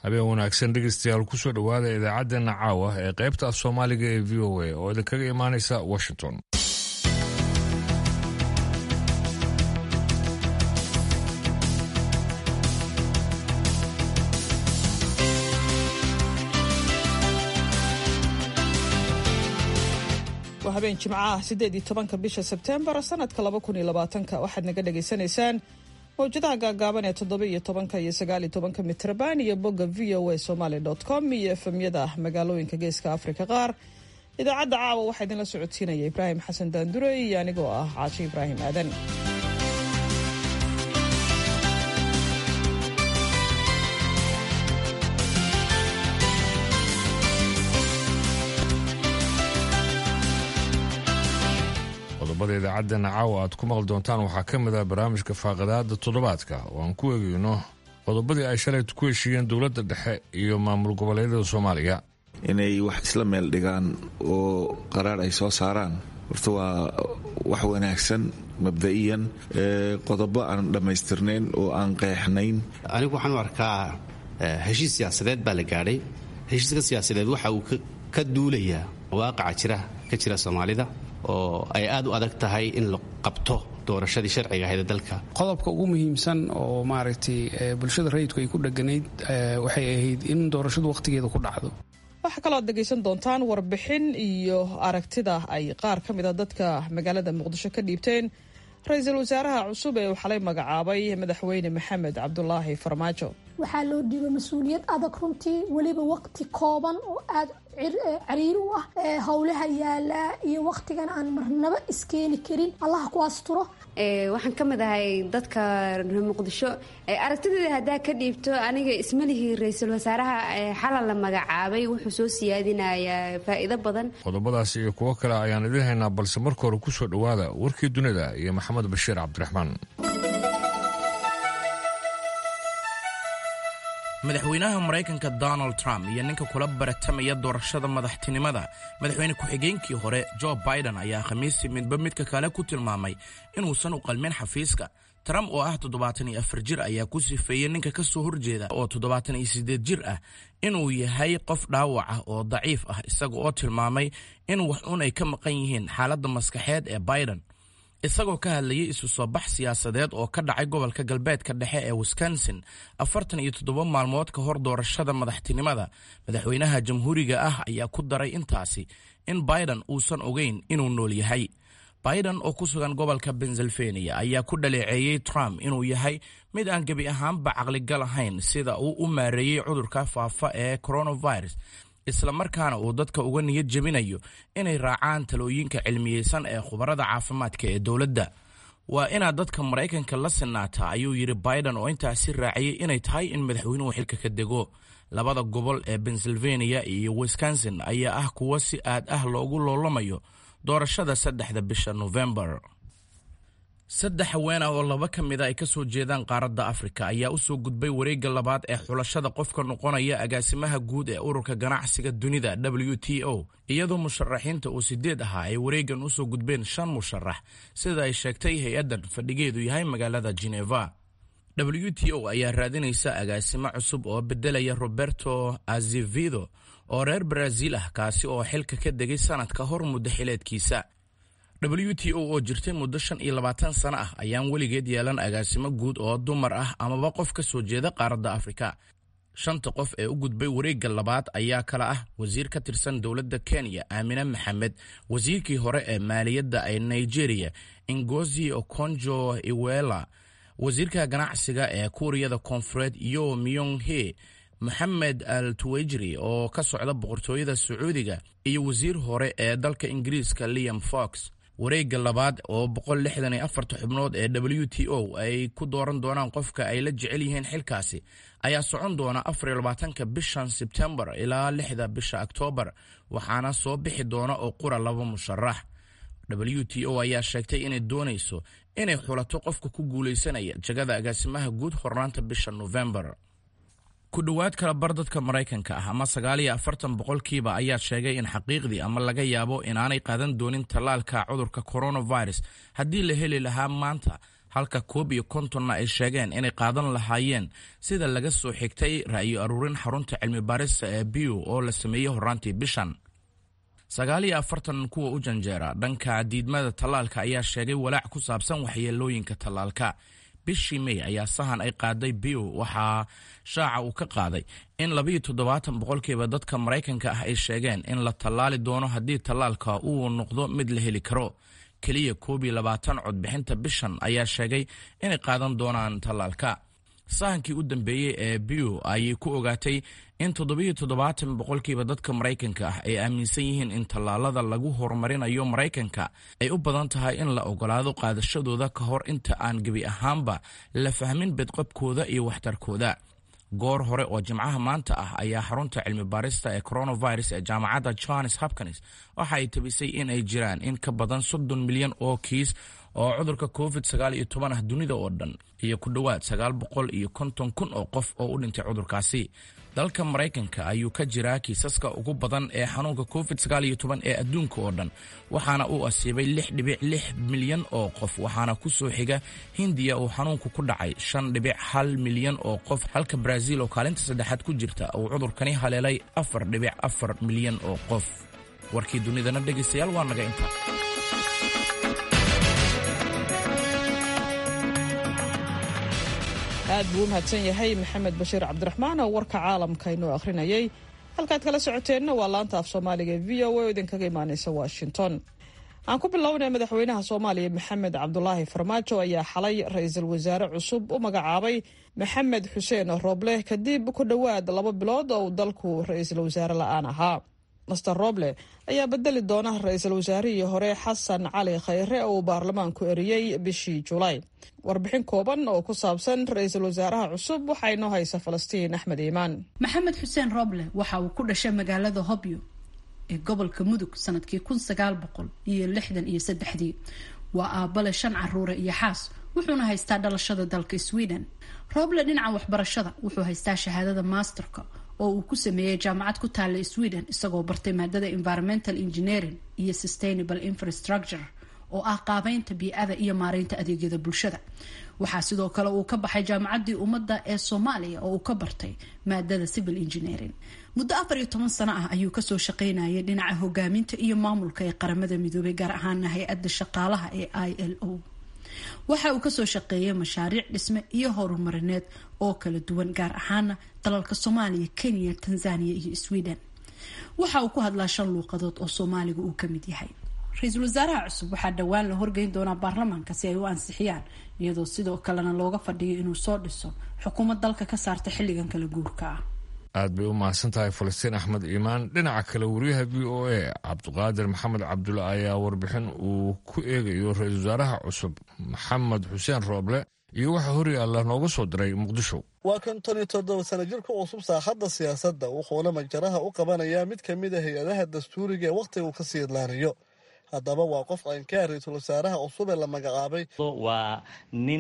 habeen wanaagsan dhegeystayaal kusoo dhowaada idaacaddeenna caawa ee qaybta af soomaaliga ee v o a oo idinkaga imaanaysa washington waa habeen jimco ah siddeed iyo tobanka bisha sebteembar sanadka laba kun iyo labaatanka waxaad naga dhagaysanaysaan mawjadaha gaagaaban ee toddoba iyo tobanka iyo sagaal iyo tobanka mitrban iyo bogga v o a somaly com iyo efemyada magaalooyinka geeska afrika qaar idaacadda caawa waxaa idinla socodsiinaya ibraahim xasan daandure iyo anigoo ah caashi ibraahim aadan qodobada idaacaddeena caawa aad ku maqli doontaan waxaa ka mid ah barnaamijka faaqadaada toddobaadka oo aan ku eegeyno qodobadii ay shalaytu ku heshiiyeen dowladda dhexe iyo maamul goboleedyada soomaaliya inay wax isla meel dhigaan oo qaraar ay soo saaraan horta waa wax wanaagsan mabda'iyan qodobo aan dhammaystirnayn oo aan qeexnayn anigu waxaan u arkaa heshiis siyaasadeed baa la gaadhay heshiiska siyaasadeed waxa uu ka duulayaa waaqaca jira ka jira soomaalida oo ay aad u adag tahay in la qabto doorashadii sharciga ahayd ee dalka qodobka ugu muhiimsan oo maaragtay bulshada rayidku ay ku dheganayd waxay ahayd in doorashadu wakhtigeeda ku dhacdo waxaa kaloo ad dhegaysan doontaan warbixin iyo aragtida ay qaar ka mid a dadka magaalada muqdisho ka dhiibteen ra-iisul wasaaraha cusub ee uu xalay magacaabay madaxweyne maxamed cabdulaahi farmaajo waxaa loo dhiibay mas-uuliyad adag runtii weliba waqti kooban oo aada cariiri u ah howlaha yaalaa iyo waqtigan aan marnaba iskeeni karin allaha ku asturo waxaan ka mid ahay dadka reer muqdisho aragtideeda haddaa ka dhiibto aniga ismalihii ra-iisul wasaaraha xalal la magacaabay wuxuu soo siyaadinayaa faa'iido badan qodobadaas iyo kuwo kale ayaan idiin haynaa balse marka hore kusoo dhowaada warkii dunida iyo maxamed bashiir cabdiraxmaan madaxweynaha maraykanka donald trump iyo ninka kula baratamaya doorashada madaxtinimada madaxweyne ku-xigeenkii hore jo biden ayaa khamiistii midba midka kale ku tilmaamay inuusan u qalmin xafiiska trump oo ah toddobaatan iyo afar jir ayaa ku sifeeyey ninka ka soo horjeeda oo toddobaatan iyo siddeed jir ah inuu yahay qof dhaawac ah oo daciif ah isaga oo tilmaamay in wax un ay ka maqan yihiin xaaladda maskaxeed ee biden isagoo ka hadlayay isu soo bax siyaasadeed oo ka dhacay gobolka galbeedka dhexe ee wisconsin afartan iyo toddoba maalmood ka hor doorashada madaxtinimada madaxweynaha jamhuuriga ah ayaa ku daray intaasi in biden uusan ogeyn inuu nool yahay biden oo ku sugan gobolka pennsylvania ayaa ku dhaleeceeyey trump inuu yahay mid aan gebi ahaanba caqligal ahayn sida uu u maareeyey cudurka faafa ee coronavirus islamarkaana uu dadka uga niyad jebinayo inay raacaan talooyinka cilmiyeysan ee khubarada caafimaadka ee dowladda waa inaad dadka maraykanka la sinaataa ayuu yidhi biden oo intaasi raaciyey inay tahay in madaxweynuhu xilka ka dego labada gobol ee pennsylvania iyo wisconsin ayaa ah kuwo si aad ah loogu loolamayo doorashada saddexda bisha novembar saddex haween ah oo laba ka mid a ay ka soo jeedaan qaaradda afrika ayaa u soo gudbay wareegga labaad ee xulashada qofka noqonaya agaasimaha guud ee ururka ganacsiga dunida w t o iyadoo musharaxiinta uu sideed ahaa ay wareeggan u soo gudbeen shan musharax sida ay sheegtay hay-addan fadhigeedu yahay magaalada geneva w t o ayaa raadinaysa agaasimo cusub oo beddelaya roberto azevedo oo reer baraaziil ah kaasi oo xilka ka degay sanad ka hor muddo xileedkiisa w t o oo jirtay muddo shan iyo labaatan sano ah ayaan weligeed yeelan agaasimo guud oo dumar ah amaba qof ka soo jeeda qaaradda afrika shanta qof ee u gudbay wareegga labaad ayaa kala ah wasiir ka tirsan dowladda kenya aamine maxamed wasiirkii hore ee maaliyadda ee nigeria ingozi okonjo iwela wasiirka ganacsiga ee kuuriyada koonfureed yo myong he moxamed al tuwejri oo ka socda boqortooyada sacuudiga iyo wasiir hore ee dalka ingiriiska liam fox wareegga labaad oo boqol lixdan iyo afarta xubnood ee w t o ay ku dooran doonaan qofka ay la jecel yihiin xilkaasi ayaa socon doona afar iyo labaatanka bishan sebtembar ilaa lixda bisha oktoobar waxaana soo bixi doona oo qura laba musharax w t o ayaa sheegtay inay doonayso inay xulato qofka ku guulaysanaya jagada agaasimaha guud hornaanta bisha novembar ku dhowaad kala bar dadka maraykanka ah ama sagaal iyo afartan boqolkiiba ayaa sheegay in xaqiiqdii ama laga yaabo inaanay qaadan doonin tallaalka cudurka coronavirus haddii la heli lahaa maanta halka koob iyo kontonna ay sheegeen inay qaadan lahaayeen sida laga soo xigtay ra'yo aruurin xarunta cilmi baarista ee biw oo la sameeyey horaantii bishan sagaal iyo afartan kuwa u janjeera dhanka diidmada tallaalka ayaa sheegay walaac ku saabsan waxyeelooyinka tallaalka bishii mey ayaa sahan ay qaaday biw waxaa shaaca uu ka qaaday in labayo toddobaatan boqolkiiba dadka maraykanka ah ay sheegeen in la tallaali doono haddii tallaalka uu noqdo mid la heli karo keliya koob iyo labaatan codbixinta bishan ayaa sheegay inay qaadan doonaan tallaalka sahankii u dambeeyey ee biw ayay ku ogaatay in toddobiyo toddobaatan boqolkiiba dadka maraykanka ah ay aaminsan yihiin in tallaalada lagu horumarinayo maraykanka ay u badan tahay in la ogolaado qaadashadooda ka hor inta aan gebi ahaanba la fahmin bedqabkooda iyo waxtarkooda goor hore oo jimcaha maanta ah ayaa xarunta cilmi baarista ee coronavirus ee jaamacadda johns hopkins waxa ay tabisay in ay jiraan in ka badan soddon milyan oo kiis oo cudurka covid sagaal iyo toban ah dunida oo dhan iyo ku dhowaad sagaal boqol iyo konton kun oo qof oo u dhintay cudurkaasi dalka maraykanka ayuu ka jiraa kiisaska ugu badan ee xanuunka covid sagaal iyo toban ee adduunka oo dhan waxaana uu asiibay lix dhibic lix milyan oo qof waxaana ku soo xiga hindiya uu xanuunku ku dhacay shan dhibic hal milyan oo qof halka brazil oo kaalinta saddexaad ku jirta uu cudurkani haleelay afar dhibic afar milyan oo qof warkii dunidana dhegaystayaal waa naga inta aad buu u mahadsan yahay maxamed bashiir cabdiraxmaan oo warka caalamka inoo akhrinayay halkaad kala socoteenna waa laanta af soomaaliga e v o a oo idinkaga imaanaysa washington aan ku bilownay madaxweynaha soomaaliya maxamed cabdulaahi farmaajo ayaa xalay ra-iisul wasaare cusub u magacaabay maxamed xuseen rooble kadib ku dhowaad laba bilood oo uu dalku ra-iisul wasaare la-aan ahaa master roble ayaa bedeli doona ra-iisul wasaarihii hore xasan cali khayre oo uu baarlamaanku eriyey bishii julaay warbixin kooban oo ku saabsan ra-iisul wasaaraha cusub waxaa inoo haysa falastiin axmed iimaan maxamed xuseen roble waxa uu ku dhashay magaalada hobyo ee gobolka mudug sanadkii kun sagaal boqol iyo lixdan iyo saddexdii waa aabale shan caruure iyo xaas wuxuuna haystaa dhalashada dalka sweden roble dhinaca waxbarashada wuxuu haystaa shahaadada masterka oo uu ku sameeyey jaamacad ku taalla sweden isagoo bartay maadada environmental engineering iyo sustainable infrastructure oo ah qaabeynta bii-ada iyo maareynta adeegyada bulshada waxaa sidoo kale uu ka baxay jaamacaddii ummadda ee soomaaliya oo uu ka bartay maadada civil engineering muddo afar iyo toban sano ah ayuu kasoo shaqeynayay dhinaca hogaaminta iyo maamulka ee qaramada midoobay gaar ahaana hay-adda shaqaalaha ee i l o waxa uu kasoo shaqeeyay mashaariic dhisme iyo horumarineed oo kala duwan gaar ahaana dalalka soomaaliya kenya tanzania iyo sweden waxa uu ku hadlaa shan luuqadood oo soomaaliga uu kamid yahay ra-iisul wasaaraha cusub waxaa dhowaan la horgeyn doonaa baarlamaanka si ay u ansixiyaan iyadoo sidoo kalena looga fadhiyo inuu soo dhiso xukuumad dalka ka saarta xilligan kala guurka ah aad bay u mahadsan tahay falastiin axmed iimaan dhinaca kale wariyaha v o a cabdiqaadir maxamed cabdulle ayaa warbixin uu ku eegayo ra-iisul wasaaraha cusub maxamed xuseen rooble iyo waxaa horyaalla nooga soo diray muqdisho waa konton iyo toddoba sana jir ku cusub saaxadda siyaasadda wuxuuna majaraha u qabanayaa mid ka mid a hay-adaha dastuuriga ee wakhtiga uu ka sii idlaanayo haddaba waa qof caynkaa ra-iisul wasaaraha cusub ee la magacaabay waa nin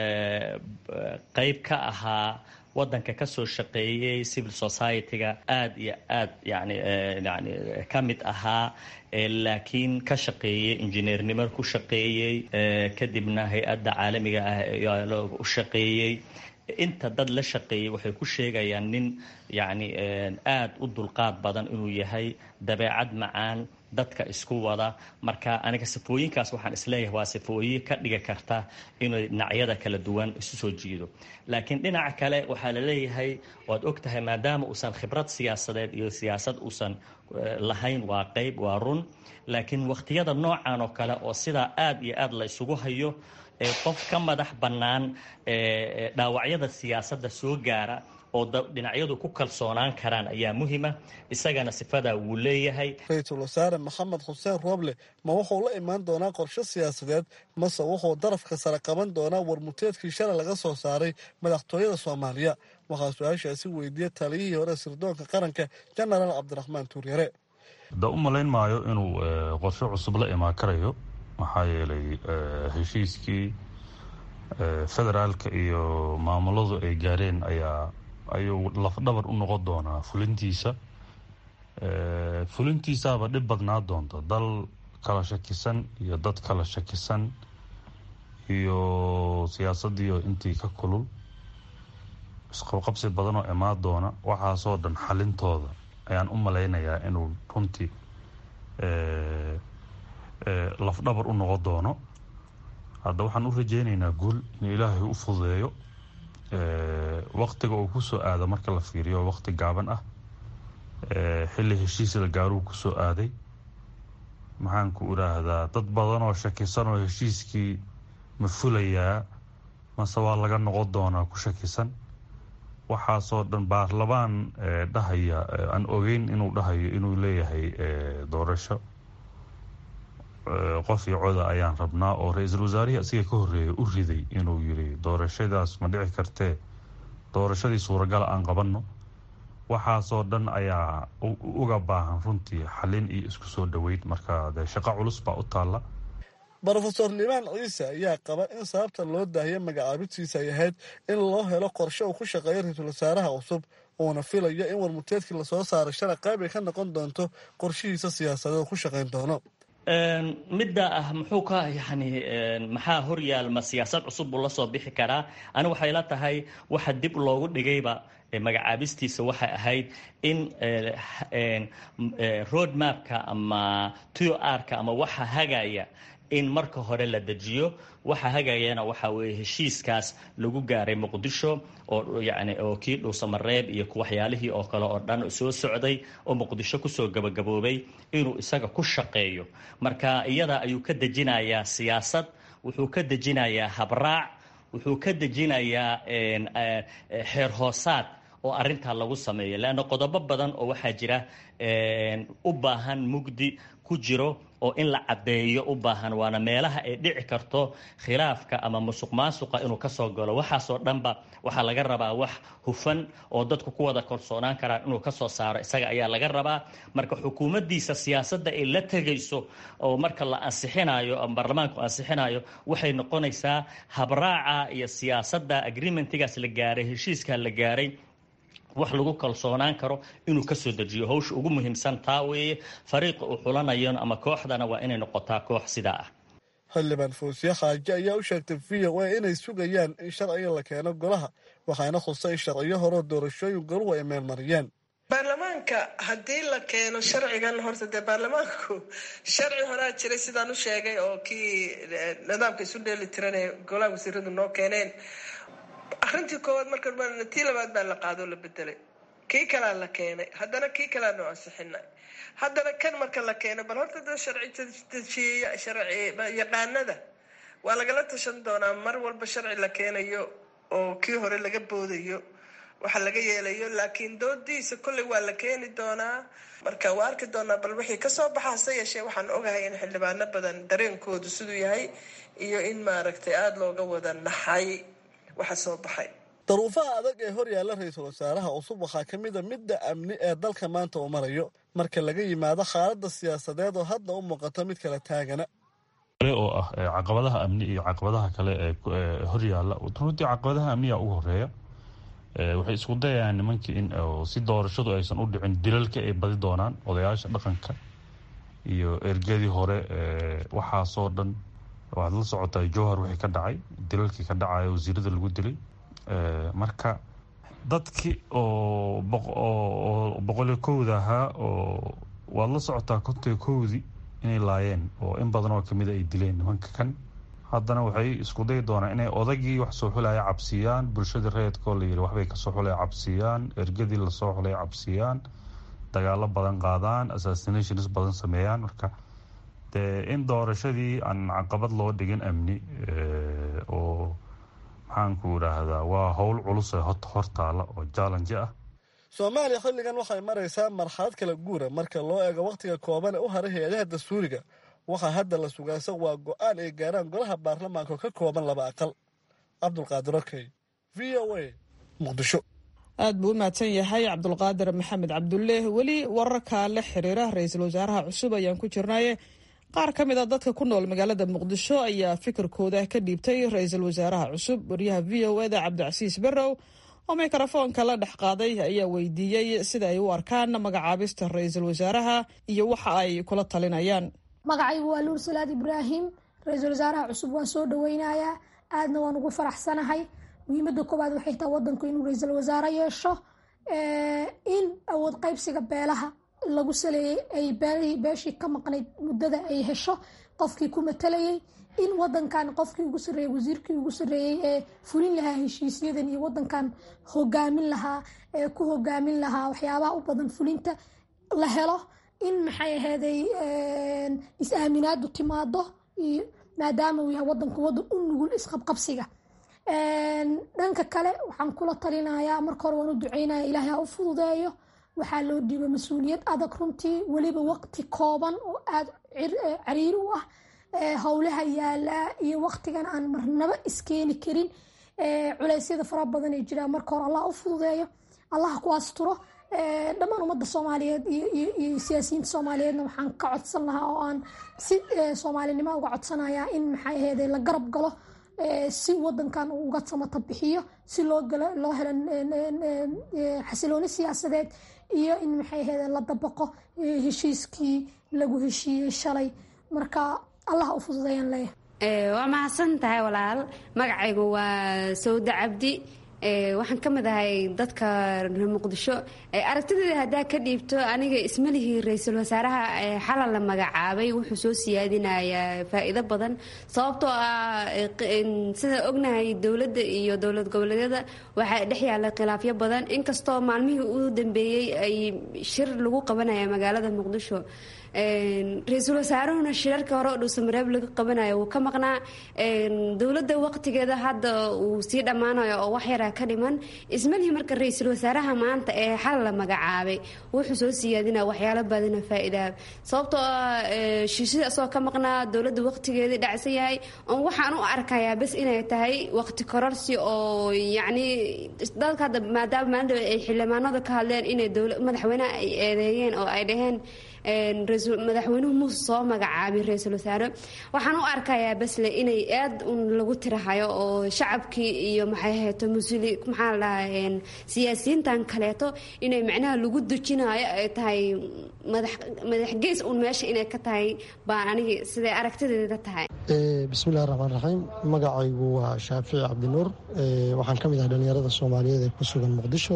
qayb ka ahaa wadanka ka soo shaqeeyey civil society-ga aada iyo aad yani yani ka mid ahaa laakiin ka shaqeeyey injineernimo ku shaqeeyey kadibna hay-adda caalamiga ah u shaqeeyey inta dad la shaqeeyey waxay ku sheegayaan nin yacni aada u dulqaad badan inuu yahay dabeecad macaan dadka isku wada marka aniga sifooyinkaas waxaan isleeyahay waa sifooyin ka dhigi karta inay dhinacyada kala duwan isu soo jiido laakiin dhinaca kale waxaa la leeyahay waad og tahay maadaama uusan khibrad siyaasadeed iyo siyaasad uusan lahayn waa qeyb waa run laakiin wakhtiyada noocan oo kale oo sidaa aada iyo aada la isugu hayo qof ka madax bannaan dhaawacyada siyaasadda soo gaara oo dhinacyadu ku kalsoonaan karaan ayaa muhima isagana sifadaa wuu leeyahay ra-iisul wasaare maxamed xuseen rooble ma wuxuu la imaan doonaa qorshe siyaasadeed mase wuxuu darafka sare qaban doonaa warmuteedkii shalay laga soo saaray madaxtooyada soomaaliya waxaa su-aashaasi weydiiyey taliyihii hore sirdoonka qaranka jenaraal cabdiraxmaan tuuryare da u malayn maayo inuu qorshe cusub la imaan karayo maxaa yeelay heshiiskii federaalka iyo maamuladu ay gaareen ayaa ayuu lafdhabar u noqon doonaa fulintiisa fulintiisaaba dhib badnaa doonta dal kala shakisan iyo dad kala shakisan iyo siyaasadiiyo intii ka kulul isqabqabsi badan oo imaan doona waxaasoo dhan xalintooda ayaan u malaynayaa inuu runtii lafdhabar u noqon doono hadda waxaan u rajeyneynaa guul in ilaahay u fududeeyo waqtiga uu kusoo aado marka la fiiriyo waqti gaaban ah xilli heshiis la gaaruu kusoo aaday maxaanku idhaahdaa dad badan oo shakisan oo heshiiskii ma fulayaa mase waa laga noqon doonaa ku shakisan waxaasoo dhan baarlamaan dhahaya aan ogeyn inuu dhahayo inuu leeyahay doorasho qof iyo coda ayaan rabnaa oo ra-iisul wasaarihii asiga ka horeeya u riday inuu yiri doorashadaas ma dhici kartee doorashadii suuragala aan qabanno waxaasoo dhan ayaa uga baahan runtii xalin iyo isku soo dhoweyn marka dee shaqo culus baa u taalla rofeor limaan ciise ayaa qaba in sababta loo daahiya magacaabidtiisa ay ahayd in loo helo qorshe uu ku shaqeeyo ra-iisul wasaaraha cusub uuna filayo in warmuteedkii lasoo saaray shalay qayb ay ka noqon doonto qorshihiisa siyaasadeed ku shaqayn doono midda ah muxuu ka yani maxaa horyaalma siyaasad cusub buu la soo bixi karaa ani waxay la tahay waxa dib loogu dhigayba magacaabistiisa waxay ahayd in road mapka ama to r-ka ama waxa hagaya in marka hore la dejiyo waxa hagayana waxa weeye heshiiskaas lagu gaaray muqdisho oo yani oo kii dhuusamareeb iyo waxyaalihii oo kale oo dhan soo socday oo muqdisho kusoo gabagaboobay inuu isaga ku shaqeeyo marka iyada ayuu ka dejinayaa siyaasad wuxuu ka dejinayaa habraac wuxuu ka dejinayaa xeer hoosaad oo arintaa lagu sameeyo leanna qodobo badan oo waxaa jira u baahan mugdi ku jiro oo in la caddeeyo u baahan waana meelaha ay dhici karto khilaafka ama musuq maasuqa inuu kasoo galo waxaasoo dhanba waxaa laga rabaa wax hufan oo dadku ku wada kalsoonaan karaan inuu kasoo saaro isaga ayaa laga rabaa marka xukuumaddiisa siyaasadda ay la tegayso oo marka la ansixinayo ama baarlamaanku ansixinayo waxay noqonaysaa habraaca iyo siyaasadda agreementigaas la gaaray heshiiskaa la gaaray wax lagu kalsoonaan karo inuu kasoo dejiyo hawsha ugu muhiimsan taa weeye fariiqa uu xulanayo ama kooxdana waa inay noqotaa koox sidaa ah xildhibaan fawsiye xaaje ayaa u sheegtay v o a inay sugayaan in sharciga la keeno golaha waxaana khusay in sharciyo horeo doorashooyin goluhu ay meelmariyeen baarlamaanka haddii la keeno sharcigan horta dee baarlamaanku sharci horaa jiray sidaan u sheegay oo kii nidaamka isu dheeli tiran ee golaha wasiiradu noo keeneen arrintii koowaad marka tii labaad baa la qaadoo la bedelay kii kalaa la keenay haddana kii kalaanu ansixinay haddana kan marka la keeno bal horta da sharci sharci yaqaanada waa lagala tashan doonaa mar walba sharci la keenayo oo kii hore laga boodayo waxa laga yeelayo laakiin doodiisa kolley waa la keeni doonaa marka waa arki doonaa bal wixii kasoo baxa hase yeeshee waxaan ogahay in xildhibaano badan dareenkoodu siduu yahay iyo in maaragtay aada looga wada naxay waxa soo baxay daruufaha adag ee hor yaalla ra-iisul wasaaraha cusub waxaa ka mid a midda amni ee dalka maanta uu marayo marka laga yimaado xaaladda siyaasadeed oo hadda u muuqato mid kala taagana oo ah caqabadaha amni iyo caqabadaha kale ee horyaalla runtii caqabadaha amniga ugu horeeya waxay isku dayayaan nimankii in si doorashadu aysan u dhicin dilalka ay badi doonaan odayaasha dhaqanka iyo ergadii hore waxaasoo dhan waxaad la socotaa jowhar wixii ka dhacay dilalkii ka dhacaya wasiirada lagu dilay marka dadkii oo boqoliyo kowda ahaa oo waad la socotaa kontiga kowdii inay laayeen oo in badan oo kamida ay dileen nimanka kan haddana waxay isku dayi doonaan inay odagii wax soo xulaya cabsiiyaan bulshadii reedkoo layiri waxbay kasoo xulaya cabsiiyaan ergadii lasoo xulaya cabsiiyaan dagaalo badan qaadaan assassinations badan sameeyaan marka dee in doorashadii aan caqabad loo dhigin amni oo maxaanku idhaahdaa waa howl culus ee hortaala oo jaalanji ah soomaaliya xilligan waxay maraysaa marxalad kala guura marka loo eego wakhtiga kooban ee u haray hay-adaha dastuuriga waxaa hadda la sugaasa waa go-aan ay gaaraan golaha baarlamaanka oo ka kooban laba aqal cabdulqaadir okey v o a muqdisho aad buu u mahadsan yahay cabdulqaadir maxamed cabdulle weli wararka la xiriira ra-iisul wasaaraha cusub ayaan ku jirnaye qaar ka mid a dadka ku nool magaalada muqdisho ayaa fikirkooda ka dhiibtay ra-iisul wasaaraha cusub wariyaha v o eda cabdicasiis barrow oo mikrofoonka la dhex qaaday ayaa weydiiyey sida ay u arkaan magacaabista ra-iisul wasaaraha iyo waxa ay kula talinayaan magacaygu waa luur salaad ibraahim ra-iisul wasaaraha cusub waan soo dhaweynayaa aadna waan ugu faraxsanahay muhiimada koowaad waxay tahay wadanku inuu ra-iisul wasaare yeesho in awood qaybsiga beelaha lagu saleeyey ay beeshii ka maqnayd muddada ay hesho qofkii ku matalayay in wadankan qofkii ugu sareeyey wasiirkii ugu sareeyey ee fulin lahaa heshiisyadan iyo wadankan hogaamin lahaa ee ku hogaamin lahaa waxyaabaha u badan fulinta la helo in maxay aheeday is-aaminaadu timaado iyo maadaama uu yahay wadanku wadan u nugul isqabqabsiga dhanka kale waxaan kula talinayaa marka hore waan u duceynaya ilaahay ha u fududeeyo waxaa loo dhiibay mas-uuliyad adag runtii weliba waqti kooban oo aada cariiri u ah howlaha yaalaa iyo waqtigan aan marnaba iskeeni karin culeysyada fara badan ee jiraa marka hore allah u fududeeyo allah ku asturo dhammaan ummadda soomaaliyeed iyo siyaasiyiinta soomaaliyeedna waxaan ka codsan lahaa oo aan si soomaalinimo uga codsanayaa in maxay aheede la garab galo si wadankan uu uga samata bixiyo si loo loo helo xasilooni siyaasadeed iyo in maxay aheede la dabaqo heshiiskii lagu heshiiyey shalay marka allah u fududeeyaan leeyahay waa mahadsan tahay walaal magacaygu waa sawda cabdi waxaan ka mid ahay dadka reer muqdisho aragtideeda haddaa ka dhiibto aniga ismalihii ra-iisul wasaaraha xalal la magacaabay wuxuu soo siyaadinayaa faa-iido badan sababtoo ah sida ognahay dowladda iyo dowlad goboleedyada waxaa dhex yaalla khilaafyo badan inkastoo maalmihii u dambeeyey ay shir lagu qabanaya magaalada muqdisho ra-iisul wasaaruhuna shirarka hore oo dhuusamareeb laga qabanayo wuu ka maqnaa dowladda waqtigeeda hadda uu sii dhammaanayo oo wax yaraa ka dhiman ismalihii marka ra-iisul wasaaraha maanta ee xal la magacaabay wuxuu soo siyaadinaa waxyaalo badina faa-iidaa sababtoo ah shiishada asagoo ka maqnaa dowladda waqtigeedii dhacsan yahay oon waxaan u arkayaa bes inay tahay waqti kororsi oo yacni dadka hadda maadaama maalinta ay xildhibaanada ka hadleen inay madaxweyneha ay eedeeyeen oo ay dhaheen madaxweynuhu muuse soo magacaabay ra-iisul wasaare waxaan u arkayaa basle inay aad un lagu tirahayo oo shacabkii iyo maxay hayto musuli maxaa la dhahaa siyaasiyiintan kaleeto inay macnaha lagu dujinayo ay tahay madax madax gees un meesha inay ka tahay baan anigi siday aragtideeda tahay bismillahi raxmaan raxiim magacaygu waa shaafici cabdinuur waxaan ka mid ahay dhallinyarada soomaaliyeed ee ku sugan muqdisho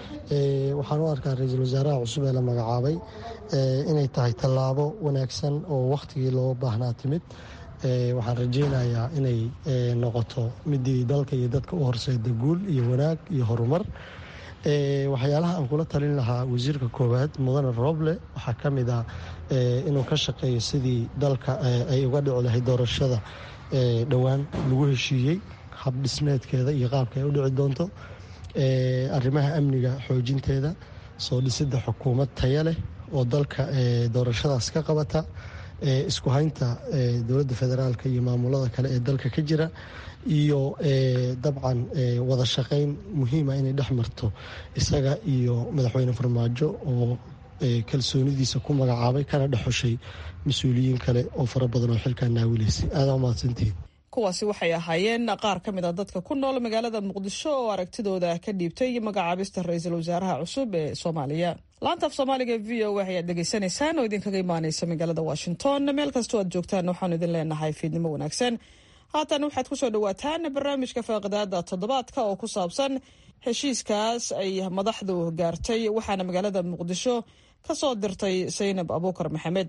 waxaan u arkaa ra-iisul wasaaraha cusub ee la magacaabay inay tahay tallaabo wanaagsan oo wakhtigii loo baahnaa timid waxaan rajaynayaa inay noqoto midii dalka iyo dadka u horseeda guul iyo wanaag iyo horumar waxyaalaha aan kula talin lahaa wasiirka koowaad mudane roble waxaa ka mid ah inuu ka shaqeeyo sidii dalka ay uga dhici lahayd doorashada dhowaan lagu heshiiyey hab dhismeedkeeda iyo qaabka ay u dhici doonto arrimaha amniga xoojinteeda soo dhisidda xukuumad taya leh oo dalka doorashadaas ka qabata isku haynta dowladda federaalka iyo maamulada kale ee dalka ka jira iyo dabcan wada shaqayn muhiima inay dhex marto isaga iyo madaxweyne farmaajo oo kalsoonidiisa ku magacaabay kana dhexoshay mas-uuliyiin kale oo fara badan oo xilkaa naawilaysay aadaa umahadsantihiin kuwaasi waxay ahaayeen qaar ka mid a dadka ku nool magaalada muqdisho oo aragtidooda ka dhiibtay magacaabista ra-iisul wasaaraha cusub ee soomaaliya laanta af soomaaliga v o a ayaad dhegaysanaysaan oo idinkaga imaaneysa magaalada washington meel kastoo aad joogtaan waxaanu idin leenahay fiidnimo wanaagsan haatan waxaad kusoo dhawaataan barnaamijka faaqidaada toddobaadka oo ku saabsan heshiiskaas ay madaxdu gaartay waxaana magaalada muqdisho ka soo dirtay saynab abuukar maxamed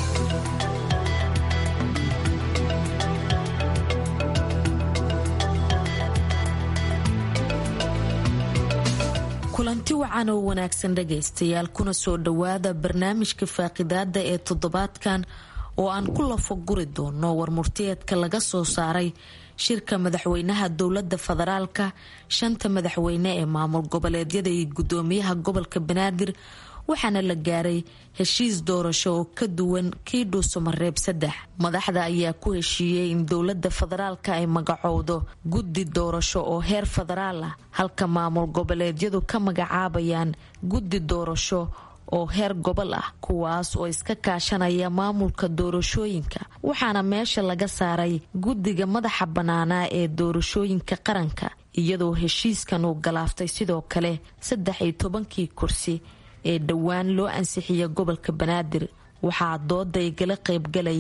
kulanti wacan oo wanaagsan dhagaystayaal kuna soo dhowaada barnaamijka faaqidaada ee toddobaadkan oo aan ku lafaguri doono warmurtiyeedka laga soo saaray shirka madaxweynaha dowlada federaalka shanta madaxweyne ee maamul goboleedyada iyo gudoomiyaha gobolka banaadir waxaana la gaaray heshiis doorasho oo ka duwan kii dhuusamareeb saddex madaxda ayaa ku heshiiyey in dowlada federaalka ay magacowdo guddi doorasho oo heer federaal ah halka maamul goboleedyadu ka magacaabayaan guddi doorasho oo heer gobol ah kuwaas oo iska kaashanaya maamulka doorashooyinka waxaana meesha laga saaray guddiga madaxa bannaanaa ee doorashooyinka qaranka iyadoo heshiiskan uu galaaftay sidoo kale saddex iyo tobankii kursi ee dhowaan loo ansixiya gobolka banaadir waxaa dooda igala qaybgalaya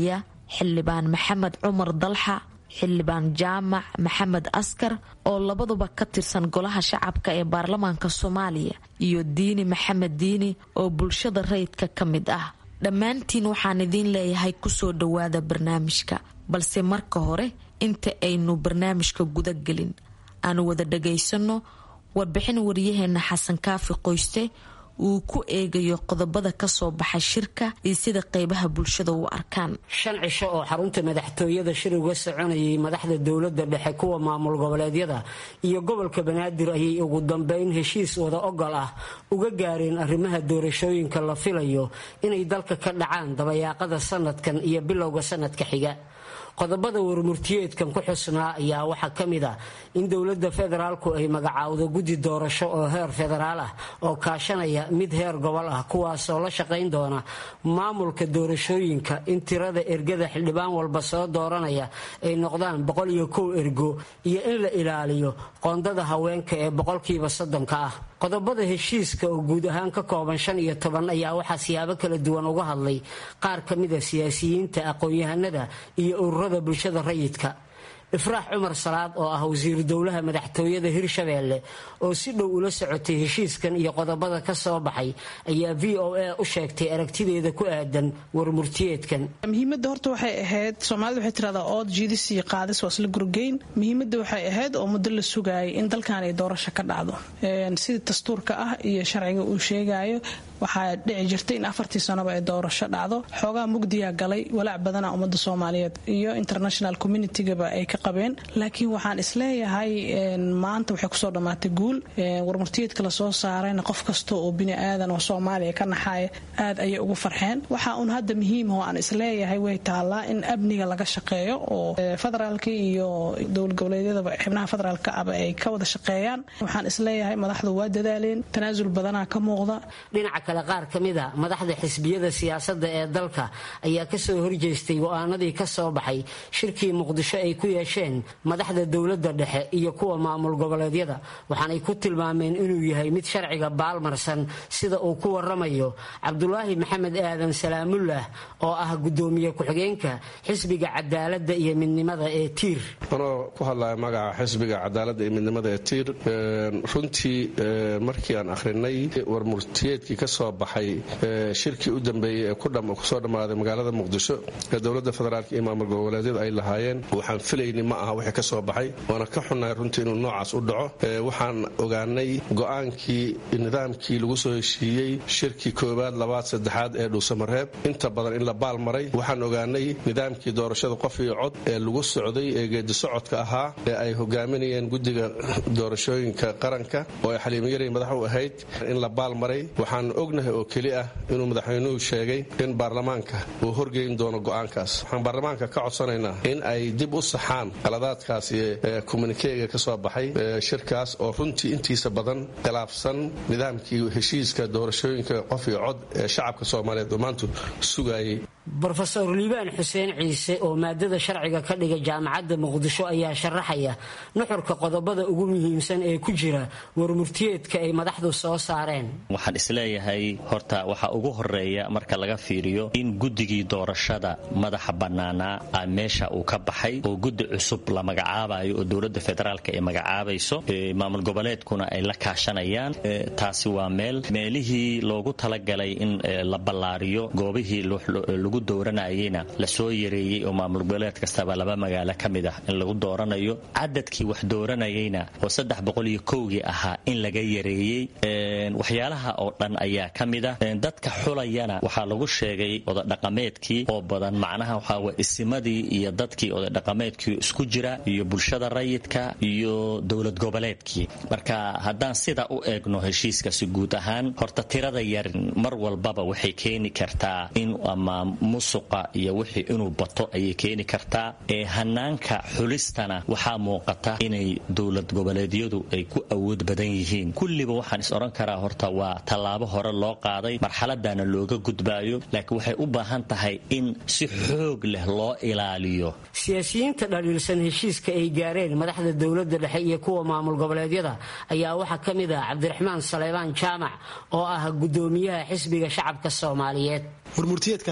xildhibaan maxamed cumar dalxa xildhibaan jaamac maxamed askar oo labaduba ka tirsan golaha shacabka ee baarlamaanka soomaaliya iyo diini maxamed diini oo bulshada rayidka ka mid ah dhammaantiin waxaan idiin leeyahay kusoo dhowaada barnaamijka balse marka hore inta aynu barnaamijka gudagelin aanu wada dhagaysanno warbixin waryaheena xasan kaafi qoyste uu ku eegayo qodobada kasoo baxa shirka iyo sida qeybaha bulshada u arkaan shan cisho oo xarunta madaxtooyada shir uga soconayay madaxda dowlada dhexe kuwa maamul goboleedyada iyo gobolka banaadir ayay ugu dambeyn heshiis wada ogol ah uga gaareen arrimaha doorashooyinka la filayo inay dalka ka dhacaan dabayaaqada sanadkan iyo bilowga sanadka xiga qodobada warmurtiyeedkan ku xusnaa ayaa waxaa ka mid ah in dowladda federaalku ay magacaawdo guddi doorasho oo heer federaal ah oo kaashanaya mid heer gobol ah kuwaasoo la shaqayn doona maamulka doorashooyinka in tirada ergada xildhibaan walba soo dooranaya ay noqdaan boqol iyo kow ergo iyo in la ilaaliyo qoondada haweenka ee boqolkiiba soddonka ah qodobada heshiiska oo guud ahaan ka kooban shan iyo toban ayaa waxaa siyaabo kala duwan uga hadlay qaar ka mida siyaasiyiinta aqoon-yahanada iyo ururada bulshada rayidka ifraax cumar salaad oo ah wasiiru dowlaha madaxtooyada hirshabeelle oo si dhow ula socotay heshiiskan iyo qodobada ka soo baxay ayaa v o a u sheegtay aragtideeda ku aadan warmurtiyeedkan muhiimada horta waxay ahayd soomaalida waxay tiradaa ood jiidis iyo qaadis waa isla gurgeyn muhiimada waxay ahayd oo muddo la sugaayay in dalkan ay doorasho ka dhacdo sida dastuurka ah iyo sharciga uu sheegayo waxaa dhici jirtay in afartii sanoba ay doorasho dhacdo xoogaa mugdiyaa galay walaac badana ummada soomaaliyeed iyo international communitygaba ay ka qabeen laakiin waxaan isleeyahay maanta waxay kusoo dhammaatay guul warmurtiyeedka lasoo saarayna qof kasta oo bini aadan oo soomaaliya ka naxaaya aad ayay ugu farxeen waxa uun hadda muhiim oo aan isleeyahay way taallaa in amniga laga shaqeeyo oo federaalka iyo dowlad goboleedyadaba xibnaha federaalka aba ay ka wada shaqeeyaan waxaan isleeyahay madaxdu waa dadaaleen tanaasul badanaa ka muuqda kale qaar ka mid a madaxda xisbiyada siyaasadda ee dalka ayaa kasoo horjeestay go-aanadii ka soo baxay shirkii muqdisho ay ku yeesheen madaxda dowladda dhexe iyo kuwa maamul goboleedyada waxaanay ku tilmaameen inuu yahay mid sharciga baalmarsan sida uu ku waramayo cabdulaahi maxamed aadan salaamullah oo ah gudoomiye ku-xigeenka xisbiga cadaaladda iyo midnimada ee tiir anoo ku hadlaya magaca xisbiga cadaaladda iyo midnimada ee tiir runtii markii aan akhrinay warmurtiyeedkii kasoo baxay shirkii u dambeeyey ee kusoo dhammaaday magaalada muqdisho ee dowladda federaalk iyo maamul goboleedyadu ay lahaayeen waxaan filayni ma aha wixii ka soo baxay waana ka xunnahay runtii inuu noocaas u dhaco waxaan ogaanay go'aankii nidaamkii lagu soo heshiiyey shirkii koowaad labaad saddexaad ee dhuusamareeb inta badan in la baal maray waxaan ogaanay nidaamkii doorashada qof iyo cod ee lagu socday ee geedi socodka ahaa ee ay hogaaminayeen guddiga doorashooyinka qaranka oo ay xaliimiyari madax u ahayd in la baal maray waxaan ognahay oo keli ah inuu madaxweynuhu sheegay in baarlamaanka uu horgeyn doono go'aankaas waxaan baarlamaanka ka codsanaynaa in ay dib u saxaan qaladaadkaasi ee kommunikeega ka soo baxay shirkaas oo runtii intiisa badan khilaafsan nidaamkii heshiiska doorashooyinka qof iyo cod ee shacabka soomaaliyeed oo maanta sugayay rofeor liibaan xuseen ciise oo maadada sharciga ka dhiga jaamacadda muqdisho ayaa sharaxaya nuxurka qodobada ugu muhiimsan ee ku jira warmurtiyeedka ay madaxdu soo saareen waxaan isleeyahay horta waxaa ugu horeeya marka laga fiiriyo in guddigii doorashada madaxa bannaanaa meesha uu ka baxay oo guddi cusub la magacaabayo oo dowladda federaalk ay magacaabayso maamul goboleedkuna ay la kaashanayaan taasi waa meel meelihii loogu talagalay in la ballaariyo goobihii lagu dooranayena lasoo yareeyey oo maamul goboleed kastaba laba magaalo ka mid ah in lagu dooranayo cadadkii wax dooranayeyna oo saddex boqol iyo kowgii ahaa in laga yareeyey waxyaalaha oo dhan ayaa ka mid ah dadka xulayana waxaa lagu sheegay odadhaqameedkii oo badan macnaha waxaawe isimadii iyo dadkii odadhaqameedkii isku jira iyo bulshada rayidka iyo dowlad goboleedkii marka haddaan sida u eegno heshiiskasi guud ahaan horta tirada yar mar walbaba waxay keeni kartaa in ama musuqa iyo wixii inuu bato ayay keeni kartaa ee hanaanka xulistana waxaa muuqata inay dowlad goboleedyadu ay ku awood badan yihiin kulliba waxaan is odhan karaa horta waa tallaabo hore loo qaaday marxaladana looga gudbaayo laakiin waxay u baahan tahay in si xoog leh loo ilaaliyo siyaasiyiinta dhaliilsan heshiiska ay gaareen madaxda dowladda dhexe iyo kuwa maamul goboleedyada ayaa waxaa ka mid ah cabdiraxmaan saleybaan jaamac oo ah gudoomiyaha xisbiga shacabka soomaaliyeed warmurtiyeedkaas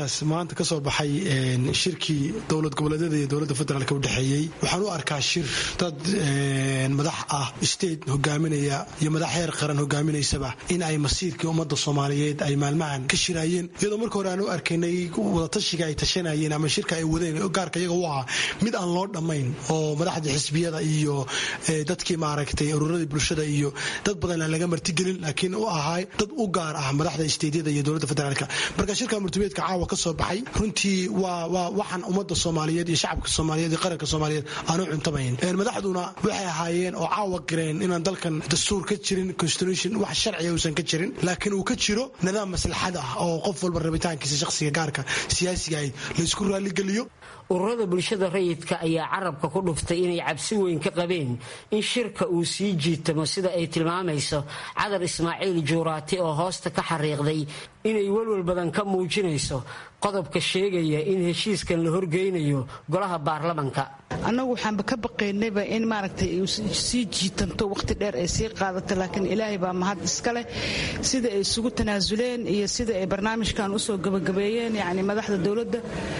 maanta ka soo baxay shirkii dowlad goboleedyada iyo dowladda federaalk u dhexeeyey waxaan u arkaa shir dad madax ah state hogaaminaya iyo madax heer qaran hogaaminaysaba in ay masiirkii ummadda soomaaliyeed ay maalmahan ka shiraayeen iyadoo marka hore aan u arkaynay wadatashiga ay tashanayeen ama shirka ay wadeen gaarka iyaga u ahaa mid aan loo dhammayn oo madaxda xisbiyada iyo dadkii maaragtay ururadii bulshada iyo dad badan aan laga martigelin laakiin u ahaa dad u gaar ah madaxda isteedyada iyo dowladda federaalk marka shirka murtubeedka caawa ka soo baxay runtii waa waa waxaan ummadda soomaaliyeed iyo shacabka soomaaliyeed iyo qaranka soomaaliyeed aanu cuntamayn madaxduna waxay ahaayeen oo caawa gareen inaan dalkan dastuur ka jirin constitution wax sharciga uusan ka jirin laakiin uu ka jiro nidaam maslaxad ah oo qof walba rabitaankiisa shakhsiga gaarka siyaasiga ayd laysku raaligeliyo ururada bulshada rayidka ayaa carabka ku dhuftay inay cabsi weyn ka qabeen in shirka uu sii jiitamo sida ay tilmaamayso cadar ismaaciil juuraati oo hoosta ka xariiqday inay welwel badan ka muujinayso qodobka sheegaya in heshiiskan la horgeynayo golaha baarlamanka annagu waxaanba ka baqaynayba in maaragtay sii jiitanto wakhti dheer ay sii qaadato laakiin ilaahay baa mahad iska leh sida ay isugu tanaasuleen iyo sida ay barnaamijkan usoo gabagabeeyeen yacni madaxda dowladda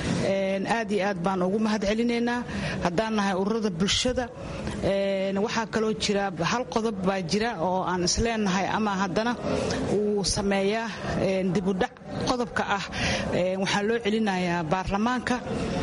aad iyo aad baan ugu mahad celinaynaa haddaan nahay ururada bulshada waxaa kaloo jira hal qodob baa jira oo aan isleenahay ama haddana uu sameeyaa dibudhac qodobka ah waxaa loo celinayaa baarlamaanka